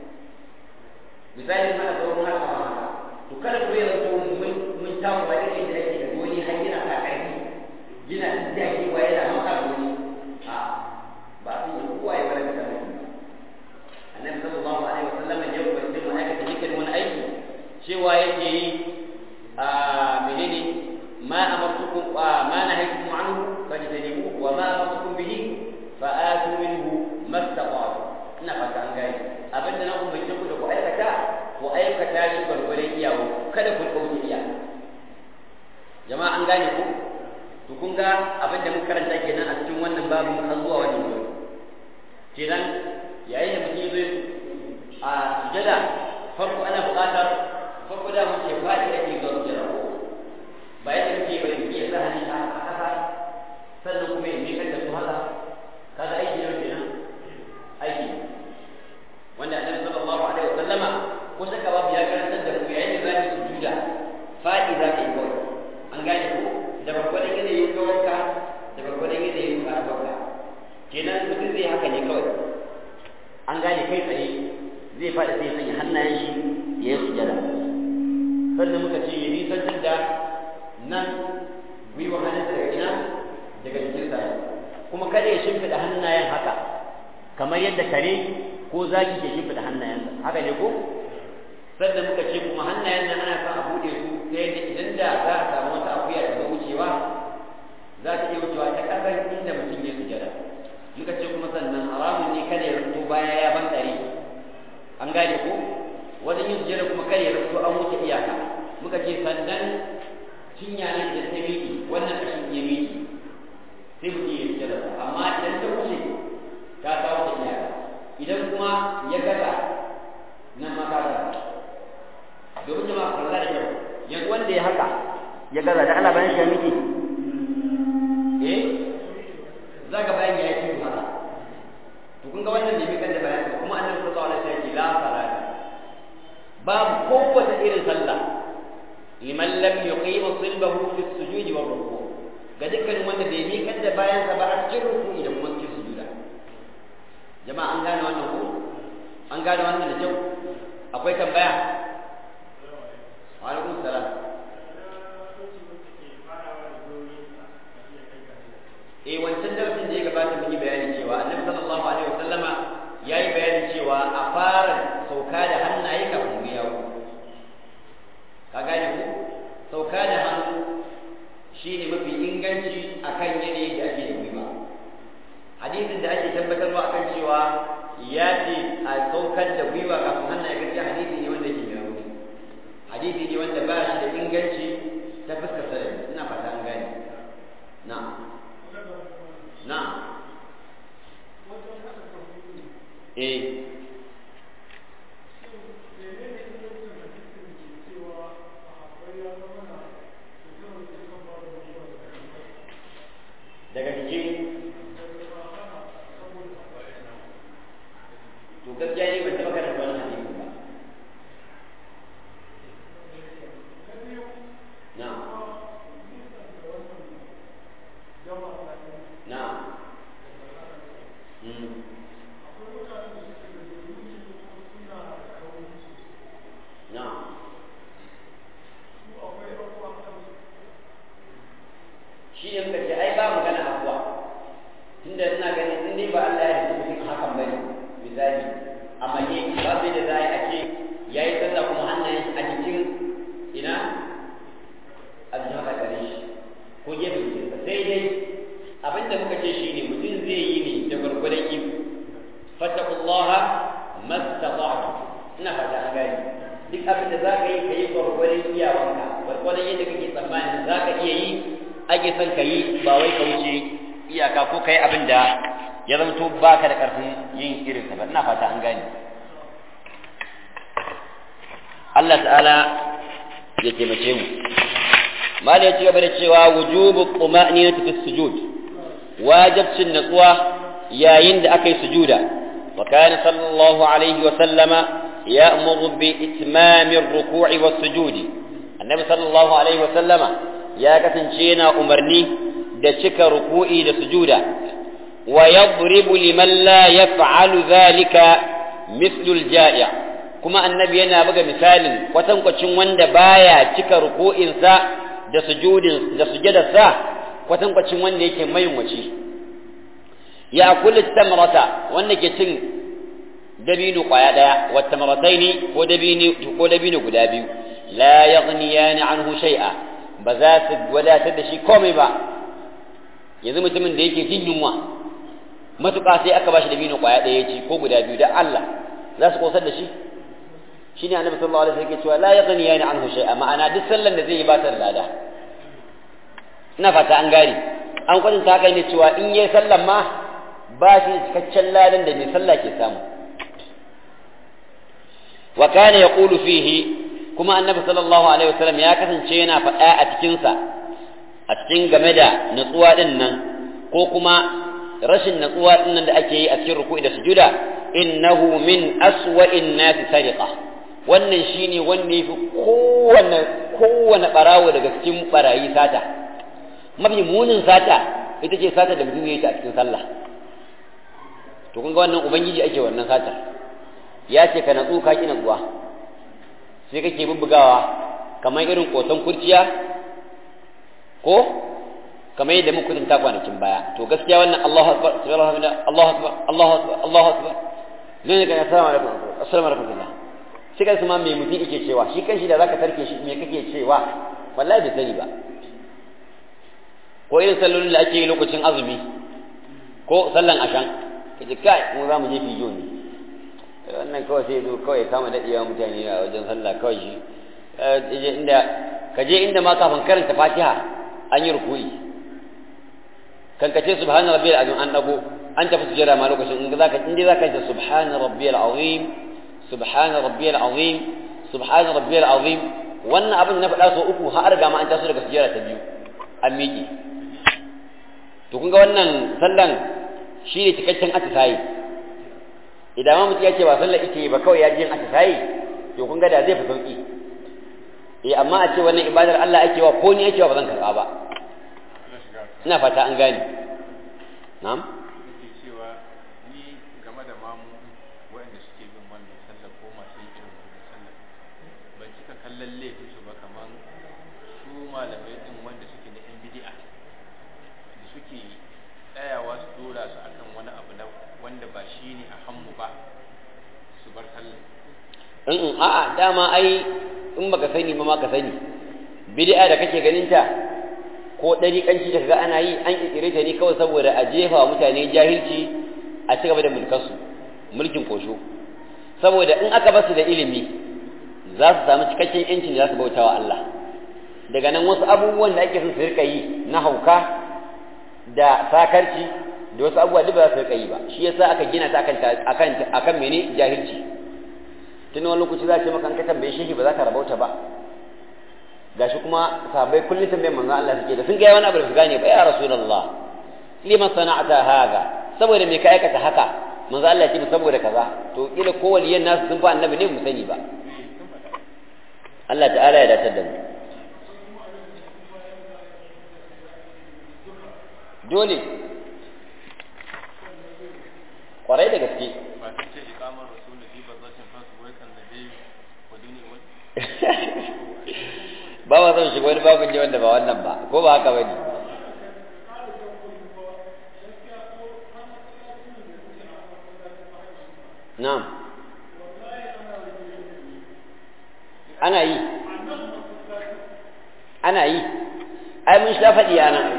misali mana sauran haka ma haka to kada ku yi zato mun mun tawo ba irin da ake da wani har yana sa karfi yana jaki wa yana maka da wani a ba sun yi kowa ya bar da kan annabi sallallahu alaihi wasallam ya umarci mu aikata dukkan wani aiki cewa yake yi a menene ma amartukum ma nahaytukum anhu fajtanibuhu wa ma amartukum bihi fa'atu minhu mastata'tu ina fata an gane abinda na umarce ku da ku aikata ku aikata shi gwargwadon iyawo kada ku kauce iya jama'a an gane ku to kun ga abinda muka karanta kenan a cikin wannan babu har zuwa wannan wuri kenan yayin da mutum zai a sujada farko ana buƙatar farko da mun ce faɗi ake zuwa sujada ko ba yadda muke bari muke ya sa hannun a ƙasa sannan kuma ya miƙar da su haka kaga aiki ne kenan aiki wanda annabi sallallahu alaihi wa sallama ko saka babu ya karantar da ku yayin da za ki sujuda faɗi za ka yi kawai an gane ko da gwargwadon yanayin kawarka da gwargwadon yanayin karabarka kenan mutum zai haka ne kawai an gane kai tsaye zai faɗi sai sanya hannayen shi ya yi sujada sannan muka ce ya nisantar da nan gwiwa hannun daga ina daga jikin sa kuma kada ya shimfiɗa hannayen haka kamar yadda kare ko zaki ke shimfiɗa hannayensa haka ne ko sannan muka ce kuma hannayen nan ana son a buɗe su ta yadda idan da za a samu wata akuya daga wucewa za ta iya wucewa ta ƙasar inda mutum ya sujada muka ce kuma sannan haramun ne kada ya rubuto baya ya ban ɗari an gane ko wajen yin sujada kuma kada ya rubuto an wuce iyaka muka ce sannan cinya nan da ta miƙe wannan ƙashin ya miƙe sai mutum ya sujada amma idan ta wuce ta kawo ta iyaka idan kuma ya gaza nan ma ka gaza domin jama'a kalla da kyau yanzu wanda ya haka ya gaza da Allah bayan shi ya miki eh za ka bayan ya yi haka to kun ga wannan ne mai kan da bayan kuma annabi sallallahu alaihi wasallam ya ce la salata babu kowace irin sallah liman lam yuqim silbahu fi sujud wa ruku ga dukkanin wanda bai miƙar da bayan sa ba a cikin ruku'i da kuma cikin sujuda jama'a an gane wannan ko an gane wannan da kyau akwai tambaya wa alaikum salam eh wancan darasin da ya gabata mun yi bayani cewa annabi sallallahu alaihi wasallama yayi bayani cewa a fara sauka da hannaye kafin mu yawo ka gane ku sauka da hannu shine mafi inganci akan yanayin da ake da gwiwa hadisin da ake tabbatarwa akan cewa ya ce a saukar da gwiwa kafin hannaye gaskiya hadisi ne wanda ke mai rauni hadisi ne wanda ba shi da inganci ta fuskar sarari ina fata an gane na'am na'am eh daga jiki to gaskiya ne ban taɓa karanta wannan hadisi ba na'am na'am mm na'am shi ne muka ce ai ba magana abuwa tunda ina ganin in dai ba Allah ya rubuta mutum hakan bane misali amma ne ba sai da zai a ce yayi sallah kuma hannayen a cikin ina aljihar gare shi ko gefen jikinsa sai dai abinda muka ce shi ne mutum zai yi ne da gwargwadon iko fattakullaha mastata'tu ina fata an gani duk abin da za ka yi ka yi gwargwadon iyawanka gwargwadon yadda kake tsammanin za ka iya yi ake son ka yi ba wai ka wuce iyaka ko ka yi abin da ya zamto ba ka da ƙarfin yin irinsa ba ina fata an gane Allah ta'ala ya taimake mu mali ya ci gaba da cewa wujubu quma'ninati fi sujud wajibcin natsuwa yayin da aka yi sujuda wa kana sallallahu alaihi wa sallama ya'muru bi itmami ar-ruku'i was-sujudi annabi sallallahu alaihi wa sallama ya kasance yana umarni da cika ruku'i da sujuda wa yadribu liman la yaf'alu dhalika mithlu al-ja'i' kuma annabi yana buga misalin kwatankwacin wanda baya cika ruku'insa da sujudin da sujudarsa kwatankwacin wanda yake mayunwaci ya kullu tamrata wanda ke cin dabino kwaya daya wa tamrataini ko dabino ko dabino guda biyu la yaghniyani anhu shay'a ba za su wadatar da shi komai ba yanzu mutumin da yake jin yunwa matuƙa sai aka bashi da bino ƙwaya ɗaya ci ko guda biyu da Allah za su kosar da shi shine annabi sallallahu alaihi wasallam yake cewa la yaghni yani anhu shay'a ma'ana duk sallan da zai yi ba ta lada ina fata an gane an kwatanta haka ne cewa in yayi sallan ma ba shi cikakken ladan da mai sallah ke samu wa kana yaqulu fihi kuma annabi sallallahu alaihi wasallam ya kasance yana faɗa a cikinsa a cikin game da natsuwa din nan ko kuma rashin natsuwa din nan da ake yi a cikin ruku'i da sujuda innahu min aswa'in nasi sariqa wannan shine wanda yafi kowanne kowanne barawo daga cikin barayi sata mafi munin sata ita ce sata da mutum ya yi ta a cikin sallah to kun ga wannan ubangiji ake wannan satar ya ce ka natsu ka ki natsuwa sai kake bubbugawa kamar irin koton kurciya ko kamar yadda muka tunta kwanakin baya to gaskiya wannan Allahu akbar Allahu akbar Allahu akbar Allahu akbar Allahu akbar ne ga assalamu alaikum assalamu alaikum sai kai kuma me mutum yake cewa shi kanshi da zaka tarke shi me kake cewa wallahi bai sani ba ko irin sallolin da ake yi lokacin azumi ko sallan ashan kaje kai mu za mu je fijo ne wannan kawai sai zo kawai kama daɗewa mutane a wajen sallah kawai shi inda ka je inda ma kafin karanta fatiha an yi rukuyi kan kace subhana rabbiyal azim an dago an tafi sujada ma lokacin in zaka in dai zaka ce subhana rabbiyal azim subhana rabbiyal azim subhana rabbiyal azim wannan abin na faɗa so uku har ga ma an taso daga sujada ta biyu an miƙe to kun ga wannan sallan shi ne cikakken atisayi idan ma mutum ya ce ba sallar ita ba kawai ya ji yin atisayi to kun ga da zai fi sauki eh amma a ce wannan ibadar Allah ake wa ko ni ake wa ba zan karɓa ba ina fata an gane na'am cewa ni game da mamu waɗanda suke bin wannan sallar ko masu yin irin wannan sallar ban cika kallon laifin su ba kaman su malamai din wanda suke na yan bid'a da suke tsayawa su dora su akan wani abu na wanda ba shi ne a hannu ba su bar sallar in a'a dama ai in baka sani ba ma ka sani bid'a da kake ganin ta ko dariƙanci da kaga ana yi an kirkire ta ne kawai saboda a jefa wa mutane jahilci a ci gaba da mulkarsu mulkin kosho saboda in aka basu da ilimi za su samu cikakken yancin da za su bauta wa Allah daga nan wasu abubuwan da ake son su rika yi na hauka da sakarci da wasu abubuwa duk ba za su rika yi ba shi yasa aka gina ta akan akan akan mene jahilci tun wani lokaci za a ce maka an ka tambaye shi ba za ka rabauta ba gashi kuma sahabbai kullum tambayar manzon Allah suke da sun ga wani abu da su gane ba ya rasulullah liman sana'ata haza saboda me ka aikata haka manzo Allah ya ce saboda kaza to kila ko waliyan nasu sun fa annabi ne mu sani ba Allah ta'ala ya dace da mu dole kwarai da gaske ba sun ce ikamar rasulu fi bazatin fasu wai kan da dai wadini wani ba ma son shiga wani babin ne wanda ba wannan ba ko ba haka bane na'am ana yi ana yi ai mun sha faɗi a nan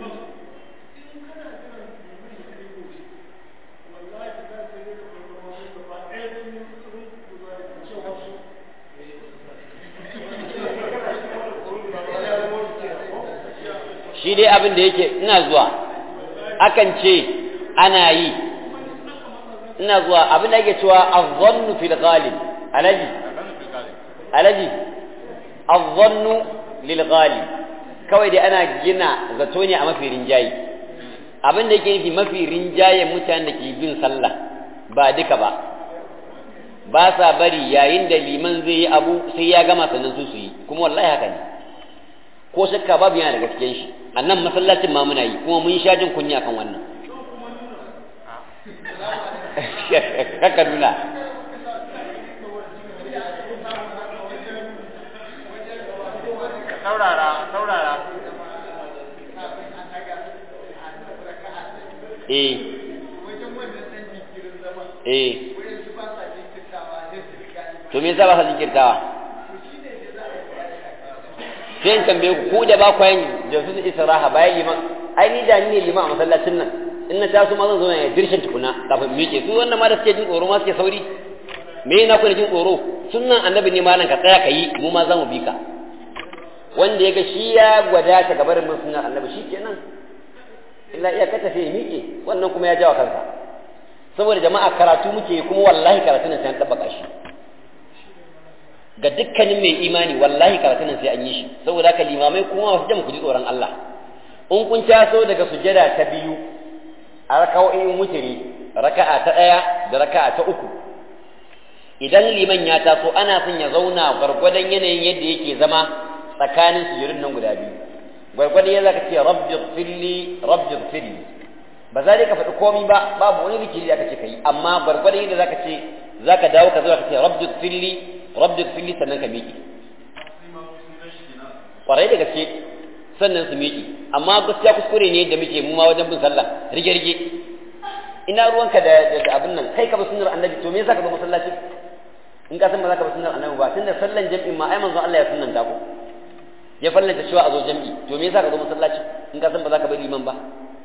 shi dai abin da yake ina zuwa akan ce ana yi ina zuwa abin da yake cewa azzannu fil ghalib alaji alaji azzannu lil ghalib kawai dai ana gina zato ne a mafi rinjaye abin da yake nufi mafi rinjayen mutanen da ke bin sallah ba duka ba ba sa bari yayin da liman zai yi abu sai ya gama sannan su su yi kuma wallahi haka ne ko shakka babu yana da gaskiyan shi a nan masallacin ma muna yi kuma mun sha jin kunya kan wannan haka nuna saurara saurara eh eh to me yasa ba ka jinkirtawa sai in tambaye ku ku da ba ku yin jasus israha bayan liman ai ni da ni ne liman a masallacin nan in na taso ma zan zo ne dirshin tukuna kafin miƙe su wannan ma da suke jin tsoro ma suke sauri me na ku da jin tsoro sunnan annabi ne malam ka tsaya ka yi mu ma za mu bi ka wanda ya ga shi ya gwada ta gabar mun sunnan annabi shi kenan illa iya kata sai miƙe wannan kuma ya jawa kansa saboda jama'a karatu muke kuma wallahi karatu nan sai an tabbaka shi ga dukkanin mai imani wallahi karatu nan sai an yi shi saboda haka limamai kuma wasu jama ku ji tsoron Allah in kun taso daga sujada ta biyu a raka'o'in mutiri raka'a ta ɗaya da raka'a ta uku idan liman ya taso ana son ya zauna gwargwadon yanayin yadda yake zama tsakanin sujudun nan guda biyu gwargwadon yadda zaka ce rabbi firli rabbi firli ba za ka faɗi komai ba babu wani zikiri da aka ce kai amma gwargwadon yadda zaka ce zaka dawo ka zo ka ce rabbi firli rabbi firli sannan ka miƙe kwarai da gaske sannan su miƙe amma gaskiya kuskure ne da muke mu ma wajen bin sallah rige rige ina ruwanka da da abin nan kai ka bi sunnar annabi to me yasa ka zo masallaci in ka san ba za ka bi sunnar annabi ba tunda sallan jami'in ma ai manzon Allah ya sunnanta ko ya fallanta cewa a zo jami'i to me yasa ka zo masallaci in ka san ba za ka bi liman ba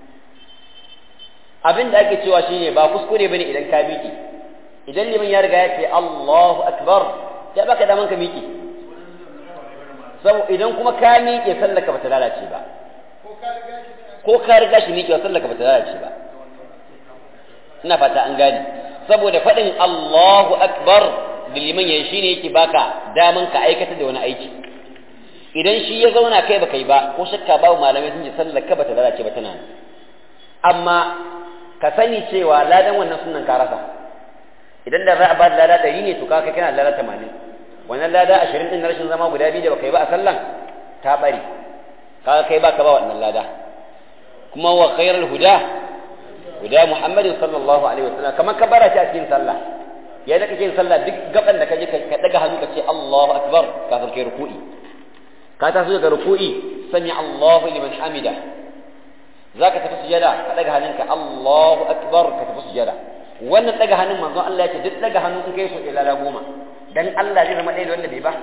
abin da ake cewa shine ba kuskure bane idan ka miƙe idan liman ya riga ya ce Allahu akbar ya baka daman ka miƙe sau idan kuma ka miƙe sallaka bata lalace ba ko ka riga shi miƙewa sallar ka bata lalace ba ina fata an gane saboda faɗin Allahu akbar da liman yayi shine yake baka daman ka aikata da wani aiki idan shi ya zauna kai baka yi ba ko shakka babu malamai sun ce sallar ka bata lalace ba tana amma ka sani cewa ladan wannan sunan ka rasa idan da za a ba da lada ɗari ne to ka kai kana da lada tamanin wannan lada ashirin ɗin na rashin zama guda biyu da baka yi ba a sallan ta ɓari kaga kai baka ba wannan lada kuma wa khairul huda huda muhammadin sallallahu alaihi wasallam kamar ka bara ta cikin sallah ya da kake sallah duk gaban da kaje ka daga hannu ka ce Allahu akbar kafin kai ruku'i ka taso daga ruku'i sami Allahu liman hamida zaka tafi sujada ka daga hannunka Allahu akbar ka tafi sujada wannan daga hannun manzo Allah ya ce duk daga hannu in kai so ilala goma dan Allah zai zama ɗaya da wanda bai ba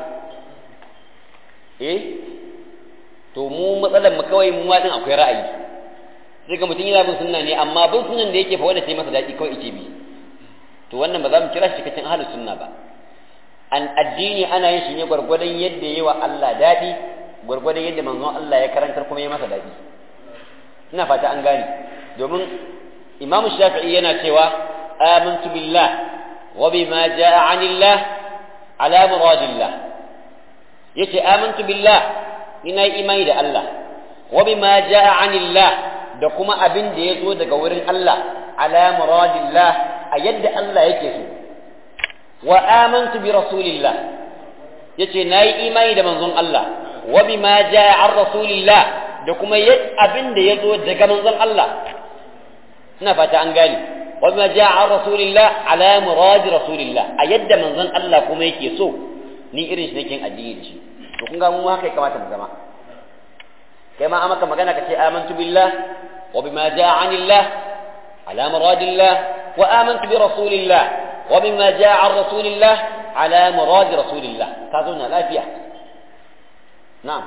eh to mu matsalar mu kawai mu wadin akwai ra'ayi sai ga mutum yana bin sunna ne amma bin sunnan da yake fa wanda sai masa daɗi kawai ike bi to wannan ba za mu kira shi cikakken ahlus sunna ba an addini ana yin shi ne gwargwadon yadda yayi wa Allah daɗi gwargwadon yadda manzon Allah ya karantar kuma ya masa daɗi ina fata an gane domin imamu shafi'i yana cewa amantu billah wa bima jaa anillah ala muradillah yace amantu billah ina yi imani da Allah wa bima jaa anillah da kuma abin da ya zo daga wurin Allah ala muradillah a yadda Allah yake so wa amantu bi rasulillah yace nayi imani da manzon Allah wa bima jaa an rasulillah da kuma abin da ya zo daga manzon Allah ina fata an gane wa bima jaa an rasulillah ala murad rasulillah a yadda manzon Allah kuma yake so ni irin shi nake addini da shi to kun ga mu haka ya kamata mu zama kai ma amaka magana kace amantu billah wa bima jaa anillah ala muradillah wa amantu bi rasulillah wa bima jaa an rasulillah ala murad rasulillah ka zauna lafiya na'am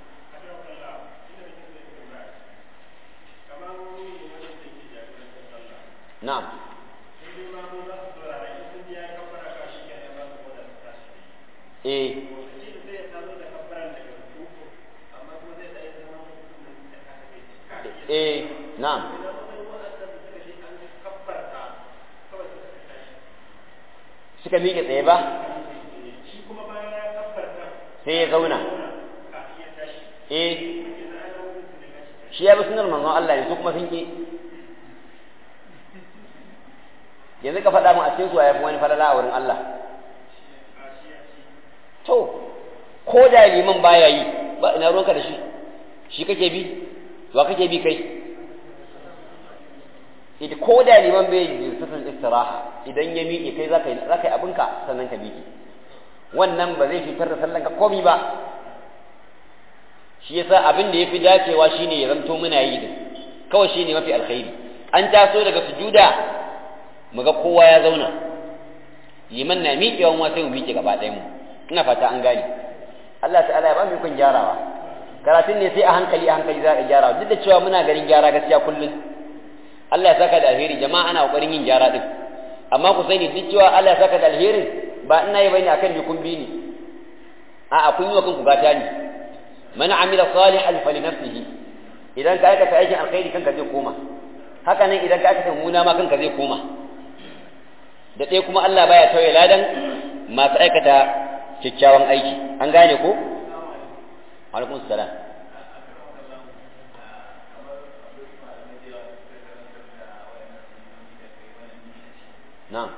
na'am eh eh na'am suka miƙe tsaye ba sai ya zauna eh shi ya bi sunar manzon Allah ne su kuma sun ki yanzu ka faɗa mu a cikin su ya fi wani falala a wurin Allah to ko da liman baya yi ba ina ruwanka da shi shi kake bi wa kake bi kai ita ko da liman bai yi sufin istiraha idan ya miƙe kai za ka yi za ka yi abinka sannan ka miƙe wannan ba zai fitar da sallan ka komi ba shi yasa abin da yafi dacewa shine ya zanto muna yi din kawai shine mafi alkhairi an taso daga sujuda mu ga kowa ya zauna liman na miƙewa mu sai mu miƙe gaba ɗayan mu ina fata an gane Allah ta'ala ya ba mu kun gyarawa karatun ne sai a hankali a hankali za a gyara duk da cewa muna ganin gyara gaskiya kullum Allah ya saka da alheri jama'a ana kokarin yin gyara din amma ku sani duk cewa Allah ya saka da alherin ba ina yi bane akan jikun bi ne a a kun yi wa kanku gata ne man amila salihan fali nafsihi idan ka aikata aikin alkhairi kanka zai koma haka nan idan ka aikata muna ma kanka zai koma da ɗaya kuma Allah baya tauye ladan masu aikata kyakkyawan aiki an gane ko alaikum salam na'am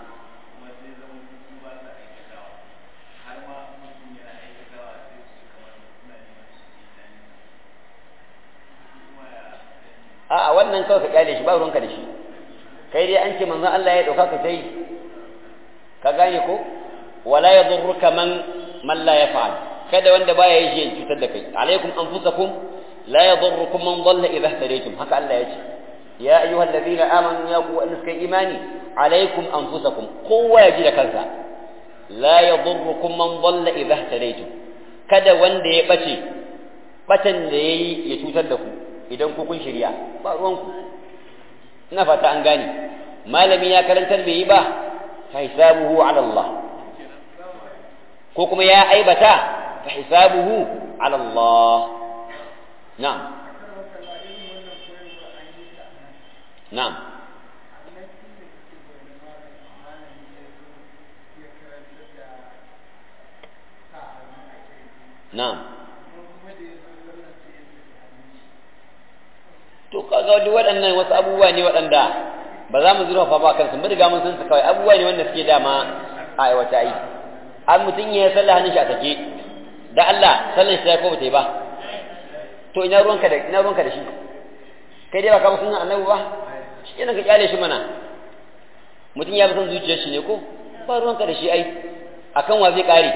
a'a wannan kawai ka kyale shi ba ruwanka da shi kai dai an ce manzon Allah ya dauka ka sai ka gane ko wala yadurruka man man la yaf'al kada wanda baya yi shi cutar da kai alaikum anfusakum la yadurrukum man dhalla idha ihtadaytum haka Allah ya ce ya ayyuhal ladina amanu ya ku an suka imani alaikum anfusakum kowa ya ji da kansa la yadurrukum man dhalla idha ihtadaytum kada wanda ya bace batan da yayi ya cutar da ku idan ku kun shirya ba ruwanku ina fata an gane malami ya karantar bai yi ba fa hisabuhu ala Allah ko kuma ya aibata fa hisabuhu ala Allah na'am na'am na'am to kaga duk waɗannan wasu abubuwa ne waɗanda ba za mu zurfafa ba kansu mun riga mun san su kawai abubuwa ne wanda suke dama a aiwata yi an mutum ya sallah hannun shi a take da Allah sallan shi ta ko bata yi ba to ina ruwanka da ina ruwanka da shi kai dai ba ka sunan annabi ba shi kenan ka kyale shi mana mutum ya bi son zuciyar shi ne ko ba ruwanka da shi ai akan wa zai kare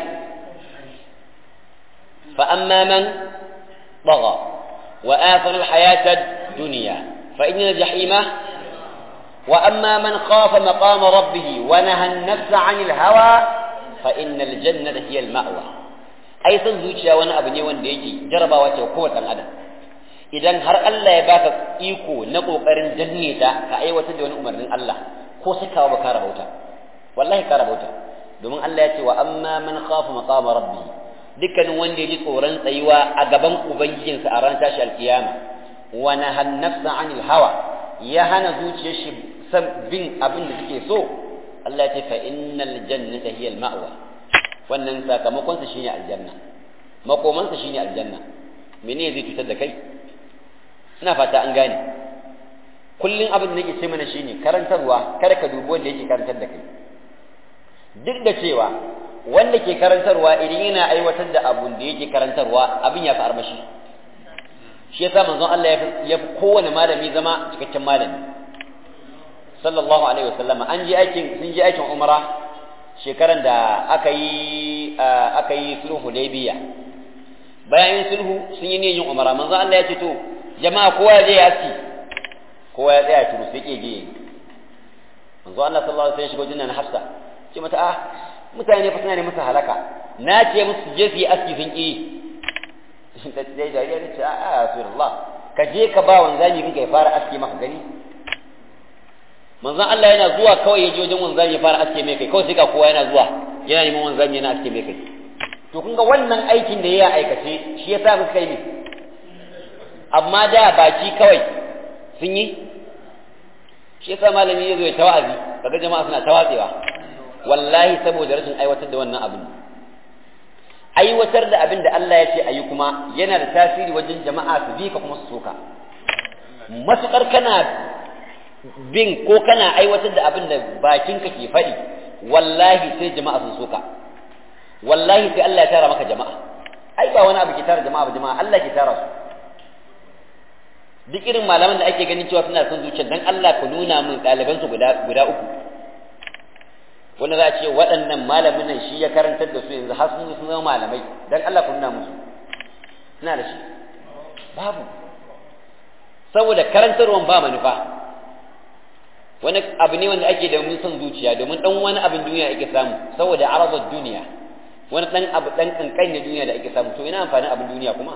fa amma man طغى وآثر الحياة الدنيا فإن الجحيم وأما من خاف مقام ربه ونهى النفس عن الهوى فإن الجنة هي المأوى أي zuciya wani abu ne wanda yake jarabawa ce kowace ɗan adam idan har Allah ya baka iko na kokarin danne ta ka aiwatar da wani umarnin Allah ko sakawa ba ka rabauta wallahi ka rabauta domin Allah ya ce wa amma man khafa maqama rabbih dukkanin wanda ya ji tsoron tsayuwa a gaban ubangijinsa a ran tashi alkiyama wa nahan nafsa anil hawa ya hana zuciyar shi san bin abin da suke so Allah ya ce fa innal jannata hiya al ma'wa wannan sakamakon sa shine aljanna makoman sa shine aljanna menene zai cutar da kai ina fata an gane kullun abin da nake ce mana shine karantarwa kada ka dubi wanda yake karantar da kai duk da cewa wanda ke karantarwa idan yana aiwatar da abun da yake karantarwa abin ya fi armashi shi yasa manzon Allah ya fi kowane malami zama cikakken malami sallallahu alaihi wasallam an je aikin sun je aikin umra shekaran da aka yi aka yi sulhu hudaybiya bayan yin sulhu sun yi niyyar umra manzon Allah ya ce to jama'a kowa ya je ya ci kowa ya tsaya turu sai ke je manzon Allah sallallahu alaihi wasallam shigo jinnan Hafsa ce mata ah mutane fa suna ne masa halaka na ce musu je su yi aski sun ƙi ta ce da ya ce a rasulullah ka je ka ba wanzami rinka ya fara aski maka gani manzon Allah yana zuwa kawai ya je wajen wanzami ya fara aski mai kai kawai sai ga kowa yana zuwa yana neman wanzami yana aski mai kai to kun ga wannan aikin da ya aikace shi ya sa muka kai ne amma da baki kawai sun yi shi yasa malami ya zo ya tawazi kaga jama'a suna tawatsewa wallahi saboda rashin aiwatar da wannan abin aiwatar da abin da Allah ya ce a yi kuma yana da tasiri wajen jama'a su bi ka kuma su soka matuƙar kana bin ko kana aiwatar da abin da bakinka ke faɗi wallahi sai jama'a sun soka wallahi sai Allah ya tara maka jama'a ai ba wani abu ke tara jama'a ba jama'a Allah ke tara su duk irin malaman da ake ganin cewa suna son zuciya dan Allah ku nuna min ɗalibansu guda guda uku wanda za a ce waɗannan malamin nan shi ya karantar da su yanzu har sun sun zama malamai dan Allah ku nuna musu ina da shi babu saboda karantarwan ba manufa wani abu ne wanda ake da mun son zuciya domin dan wani abin duniya ake samu saboda arabar duniya wani dan abu dan kankan ne duniya da ake samu to ina amfanin abin duniya kuma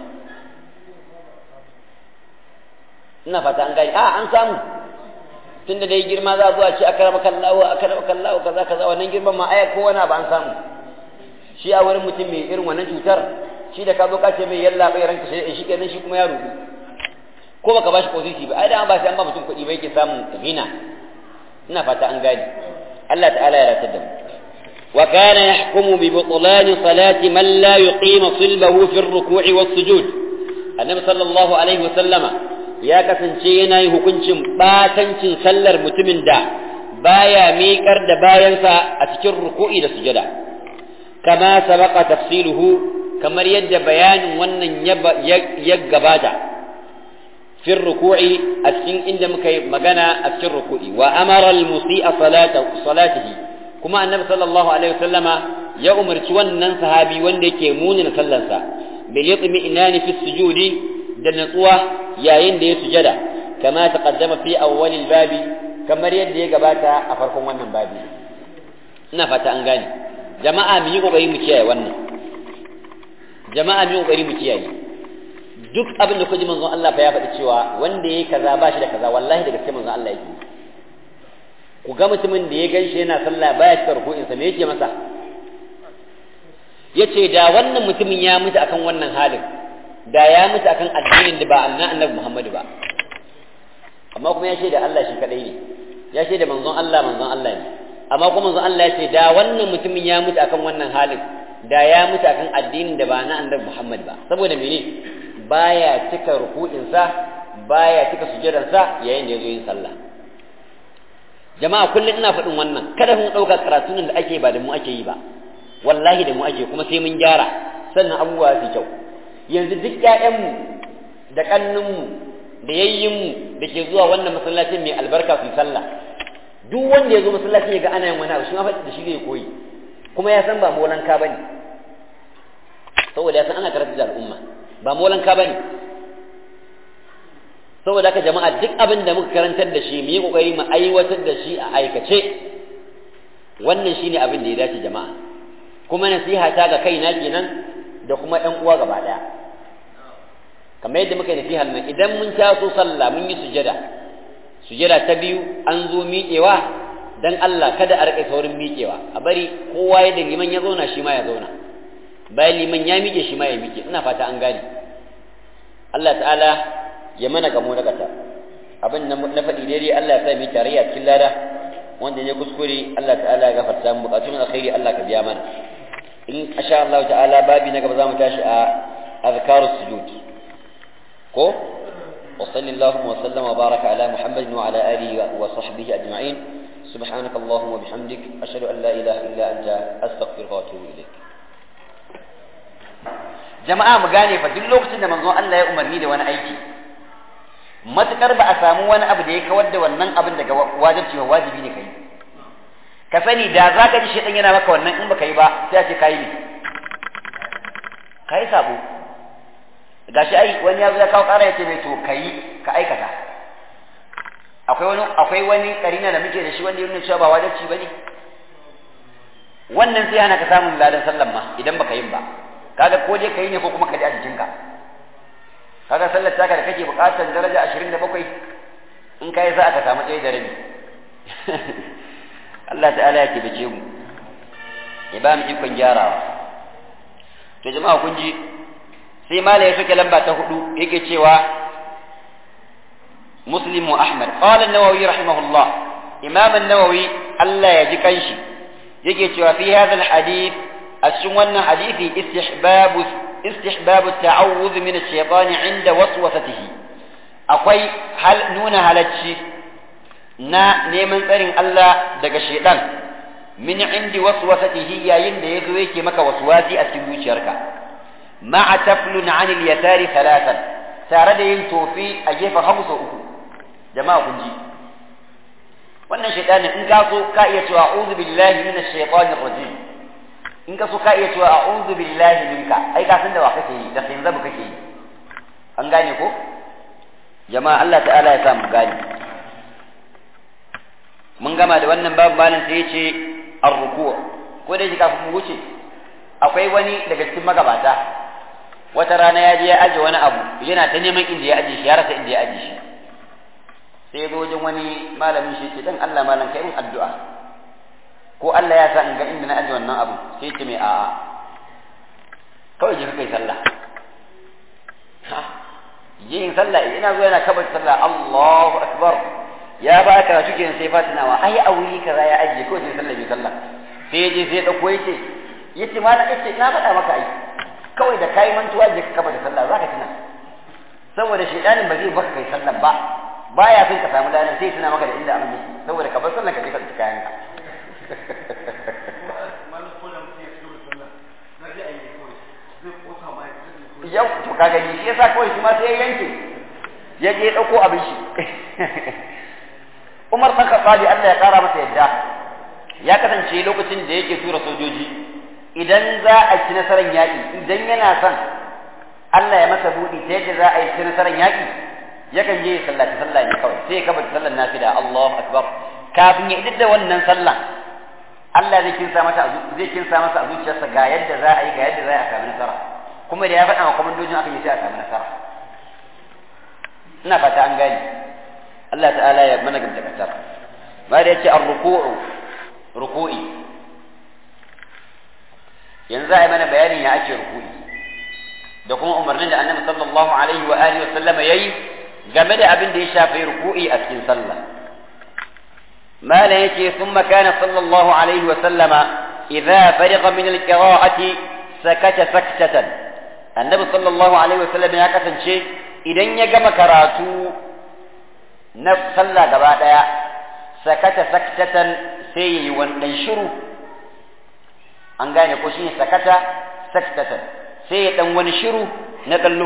ina fata an gani a an samu tunda dai girma za zuwa ce akarama kallahu akarama kallahu kaza kaza wannan girman ma aya ko wani abu an samu shi a wurin mutum mai irin wannan cutar shi da ka zo ka ce mai yalla bai ranka shi shi kenan shi kuma ya rubu ko baka bashi posisi ba ai da ba sai an ba mutum kuɗi ba yake samun gina ina fata an gani Allah ta'ala ya ratar da mu wa kana yahkumu bi butlan salati man la yuqima sulbahu fi ar-ruku'i was-sujud annabi sallallahu alaihi wa sallama ya kasance yana yi hukuncin batancin sallar mutumin da baya miƙar da bayansa a cikin ruku'i da sujada kama sabaka tafsiluhu kamar yadda bayanin wannan ya gabata fi ruku'i a cikin inda muka yi magana a cikin ruku'i wa amara al-musi'a salatihi kuma annabi sallallahu alaihi wasallama ya umarci wannan sahabi wanda yake munina sallarsa bil yatmi inani fi sujudi da natsuwa yayin da ya sujada kama taqaddama fi awwalil babi kamar yadda ya gabata a farkon wannan babi ina fata an gane jama'a mu yi kokari mu kiyaye wannan jama'a mu yi kokari mu kiyaye duk abin da kuji manzon Allah fa ya faɗi cewa wanda yayi kaza ba shi da kaza wallahi da gaske manzon Allah yake ku ga mutumin da ya ganshi yana sallah baya cika ruku'in sa me yake masa yace da wannan mutumin ya mutu akan wannan halin da ya mutu akan addinin da ba annabi Muhammadu ba amma kuma ya shaida Allah shi kadai ne ya shaida manzon Allah manzon Allah ne amma kuma manzon Allah ya ce da wannan mutumin ya mutu akan wannan halin da ya mutu akan addinin da ba na annabi Muhammad ba saboda mene baya cika ruku'insa baya cika sujudansa yayin da ya zo yin sallah jama'a kullum ina faɗin wannan kada mu ɗauka karatun da ake ba da mu ake yi ba wallahi da mu ake kuma sai mun gyara sannan abubuwa su kyau yanzu duk ƴaƴanmu da ƙannunmu da yayyinmu da ke zuwa wannan masallacin mai albarka su sallah duk wanda ya zo masallacin ya ga ana yin wani abu shi ma faɗi da shi zai koyi kuma ya san ba molanka ba ne saboda ya san ana karatu da al'umma ba molanka ba ne saboda haka jama'a duk abin da muka karantar da shi mu yi kokari mu aiwatar da shi a aikace wannan shine abin da ya dace jama'a kuma nasiha ta ga kaina kenan da kuma ƴan uwa gaba daya kamar yadda muka yi nasiha nan idan mun taso sallah mun yi sujada sujada ta biyu an zo miƙewa dan Allah kada a rika saurin miƙewa a bari kowa yadda liman ya zauna shi ma ya zauna bayan liman ya miƙe shi ma ya miƙe ina fata an gane Allah ta'ala ya mana gamo na kasa abin na faɗi daidai Allah ya sa mu tarayya cikin lada wanda ne kuskure Allah ta'ala ya gafarta mu bukatun alkhairi Allah ka biya mana in insha Allah ta'ala babi na gaba zamu tashi a azkarus sujud ko wa sallallahu wa sallama wa baraka ala muhammadin wa ala alihi wa sahbihi ajma'in سبحانك اللهم وبحمدك أشهد أن لا إله إلا أنت أستغفرك وأتوب إليك jama'a mu gane fa duk lokacin da manzon Allah ya umarni da wani aiki matukar ba a samu wani abu da ya kawar da wannan abin daga wajibci wa wajibi ne kai ka sani da za ka ji shedan yana maka wannan in baka yi ba sai a ce kai ne kai sabo gashi ai wani ya zo ya kawo ƙara ya ce mai to kai ka aikata akwai wani akwai wani karina da muke da shi wanda yana cewa ba wajibci bane wannan sai hana ka samun ladan sallan ma idan baka yin ba kaga ko dai kai ne ko kuma ka ji a jikinka kaga sallar taka da kake bukatar daraja 27 in kai za ka samu ɗaya da rabi Allah ta'ala ya kibace mu ya ba mu ikon gyarawa to jama'a kun ji sai mala ya soke lamba ta hudu yake cewa muslim wa ahmad qala an-nawawi rahimahullah imam an-nawawi Allah ya ji kanshi yake cewa fi hadha al-hadith a cikin wannan hadisi istihbabu استحباب التعوذ من الشيطان عند وسوسته akwai hal nuna halacci na neman tsarin Allah daga shaitan min indi waswasatihi yayin da yazo yake maka waswasi a cikin zuciyarka ma'a taflun 'an al-yasari thalathan tare da yin tofi a gefen hagu sau uku jama'a kun ji wannan shaitanin in ka so ka iya cewa a'udhu billahi minash shaitanir rajim in ka so ka iya cewa a'udhu billahi minka ai ka san da wa kake yi da sai zabu kake yi an gane ko jama'a Allah ta'ala ya sa mu gane mun gama da wannan babu malam sai yace ar-ruku' ko da yake kafin mu wuce akwai wani daga cikin magabata wata rana ya je ya aje wani abu yana ta neman inda ya aje shi ya rasa inda ya aje shi sai ya zo wajen wani malamin shi ce dan Allah malam kai mun addu'a ko Allah ya sa in ga inda na aje wannan abu sai ce mai a'a kawai je kai sallah ha je in sallah ina zo yana kabar sallah Allahu akbar ya ba ka shi kenan sai fatinawa ai a wuri kaza ya aje ko sai sallah bai sallah sai ya je sai ya dauko yace yace ma na yace na faɗa maka ai kawai da kai mantuwa je ka kabar sallah zaka tuna saboda shedanin ba zai baka kai sallah ba baya son ka samu ladan sai tuna maka da inda abin yake saboda ka bar sallah ka je ka tsaya kayanka yau to ka gani shi yasa kawai shi ma sai ya yanke ya je dauko abin shi Umar bin Khattab Allah ya kara masa yadda ya kasance lokacin da yake tura sojoji idan za a ci nasarar yaƙi idan yana son Allah ya masa buɗi ta yadda za a yi ci nasarar yaƙi yakan je ya sallaci sallah ne kawai sai ya kaba sallar nafila Allahu akbar kafin ya idar da wannan sallah Allah zai kinsa mata zai kinsa masa a zuciyarsa ga yadda za a yi ga yadda za a samu nasara kuma da ya faɗa wa kwamandojin aka yi sai a samu nasara ina fata an gani Allah ta'ala ya mana gamta kasar ma da yace ar-ruku'u ruku'i yanzu a yi mana bayanin ya ake ruku'i da kuma umarnin da annabi sallallahu alaihi wa alihi wa sallama yayi game da abin da ya shafi ruku'i a cikin sallah malam yake thumma kana sallallahu alaihi wa sallama idza fariqa min al-qira'ati sakata saktatan annabi sallallahu alaihi wa sallam ya kasance idan ya gama karatu na sallah gaba daya sakata saktatan sai yayi wannan shiru an gane ko shine sakata saktatan sai ya dan wani shiru na dan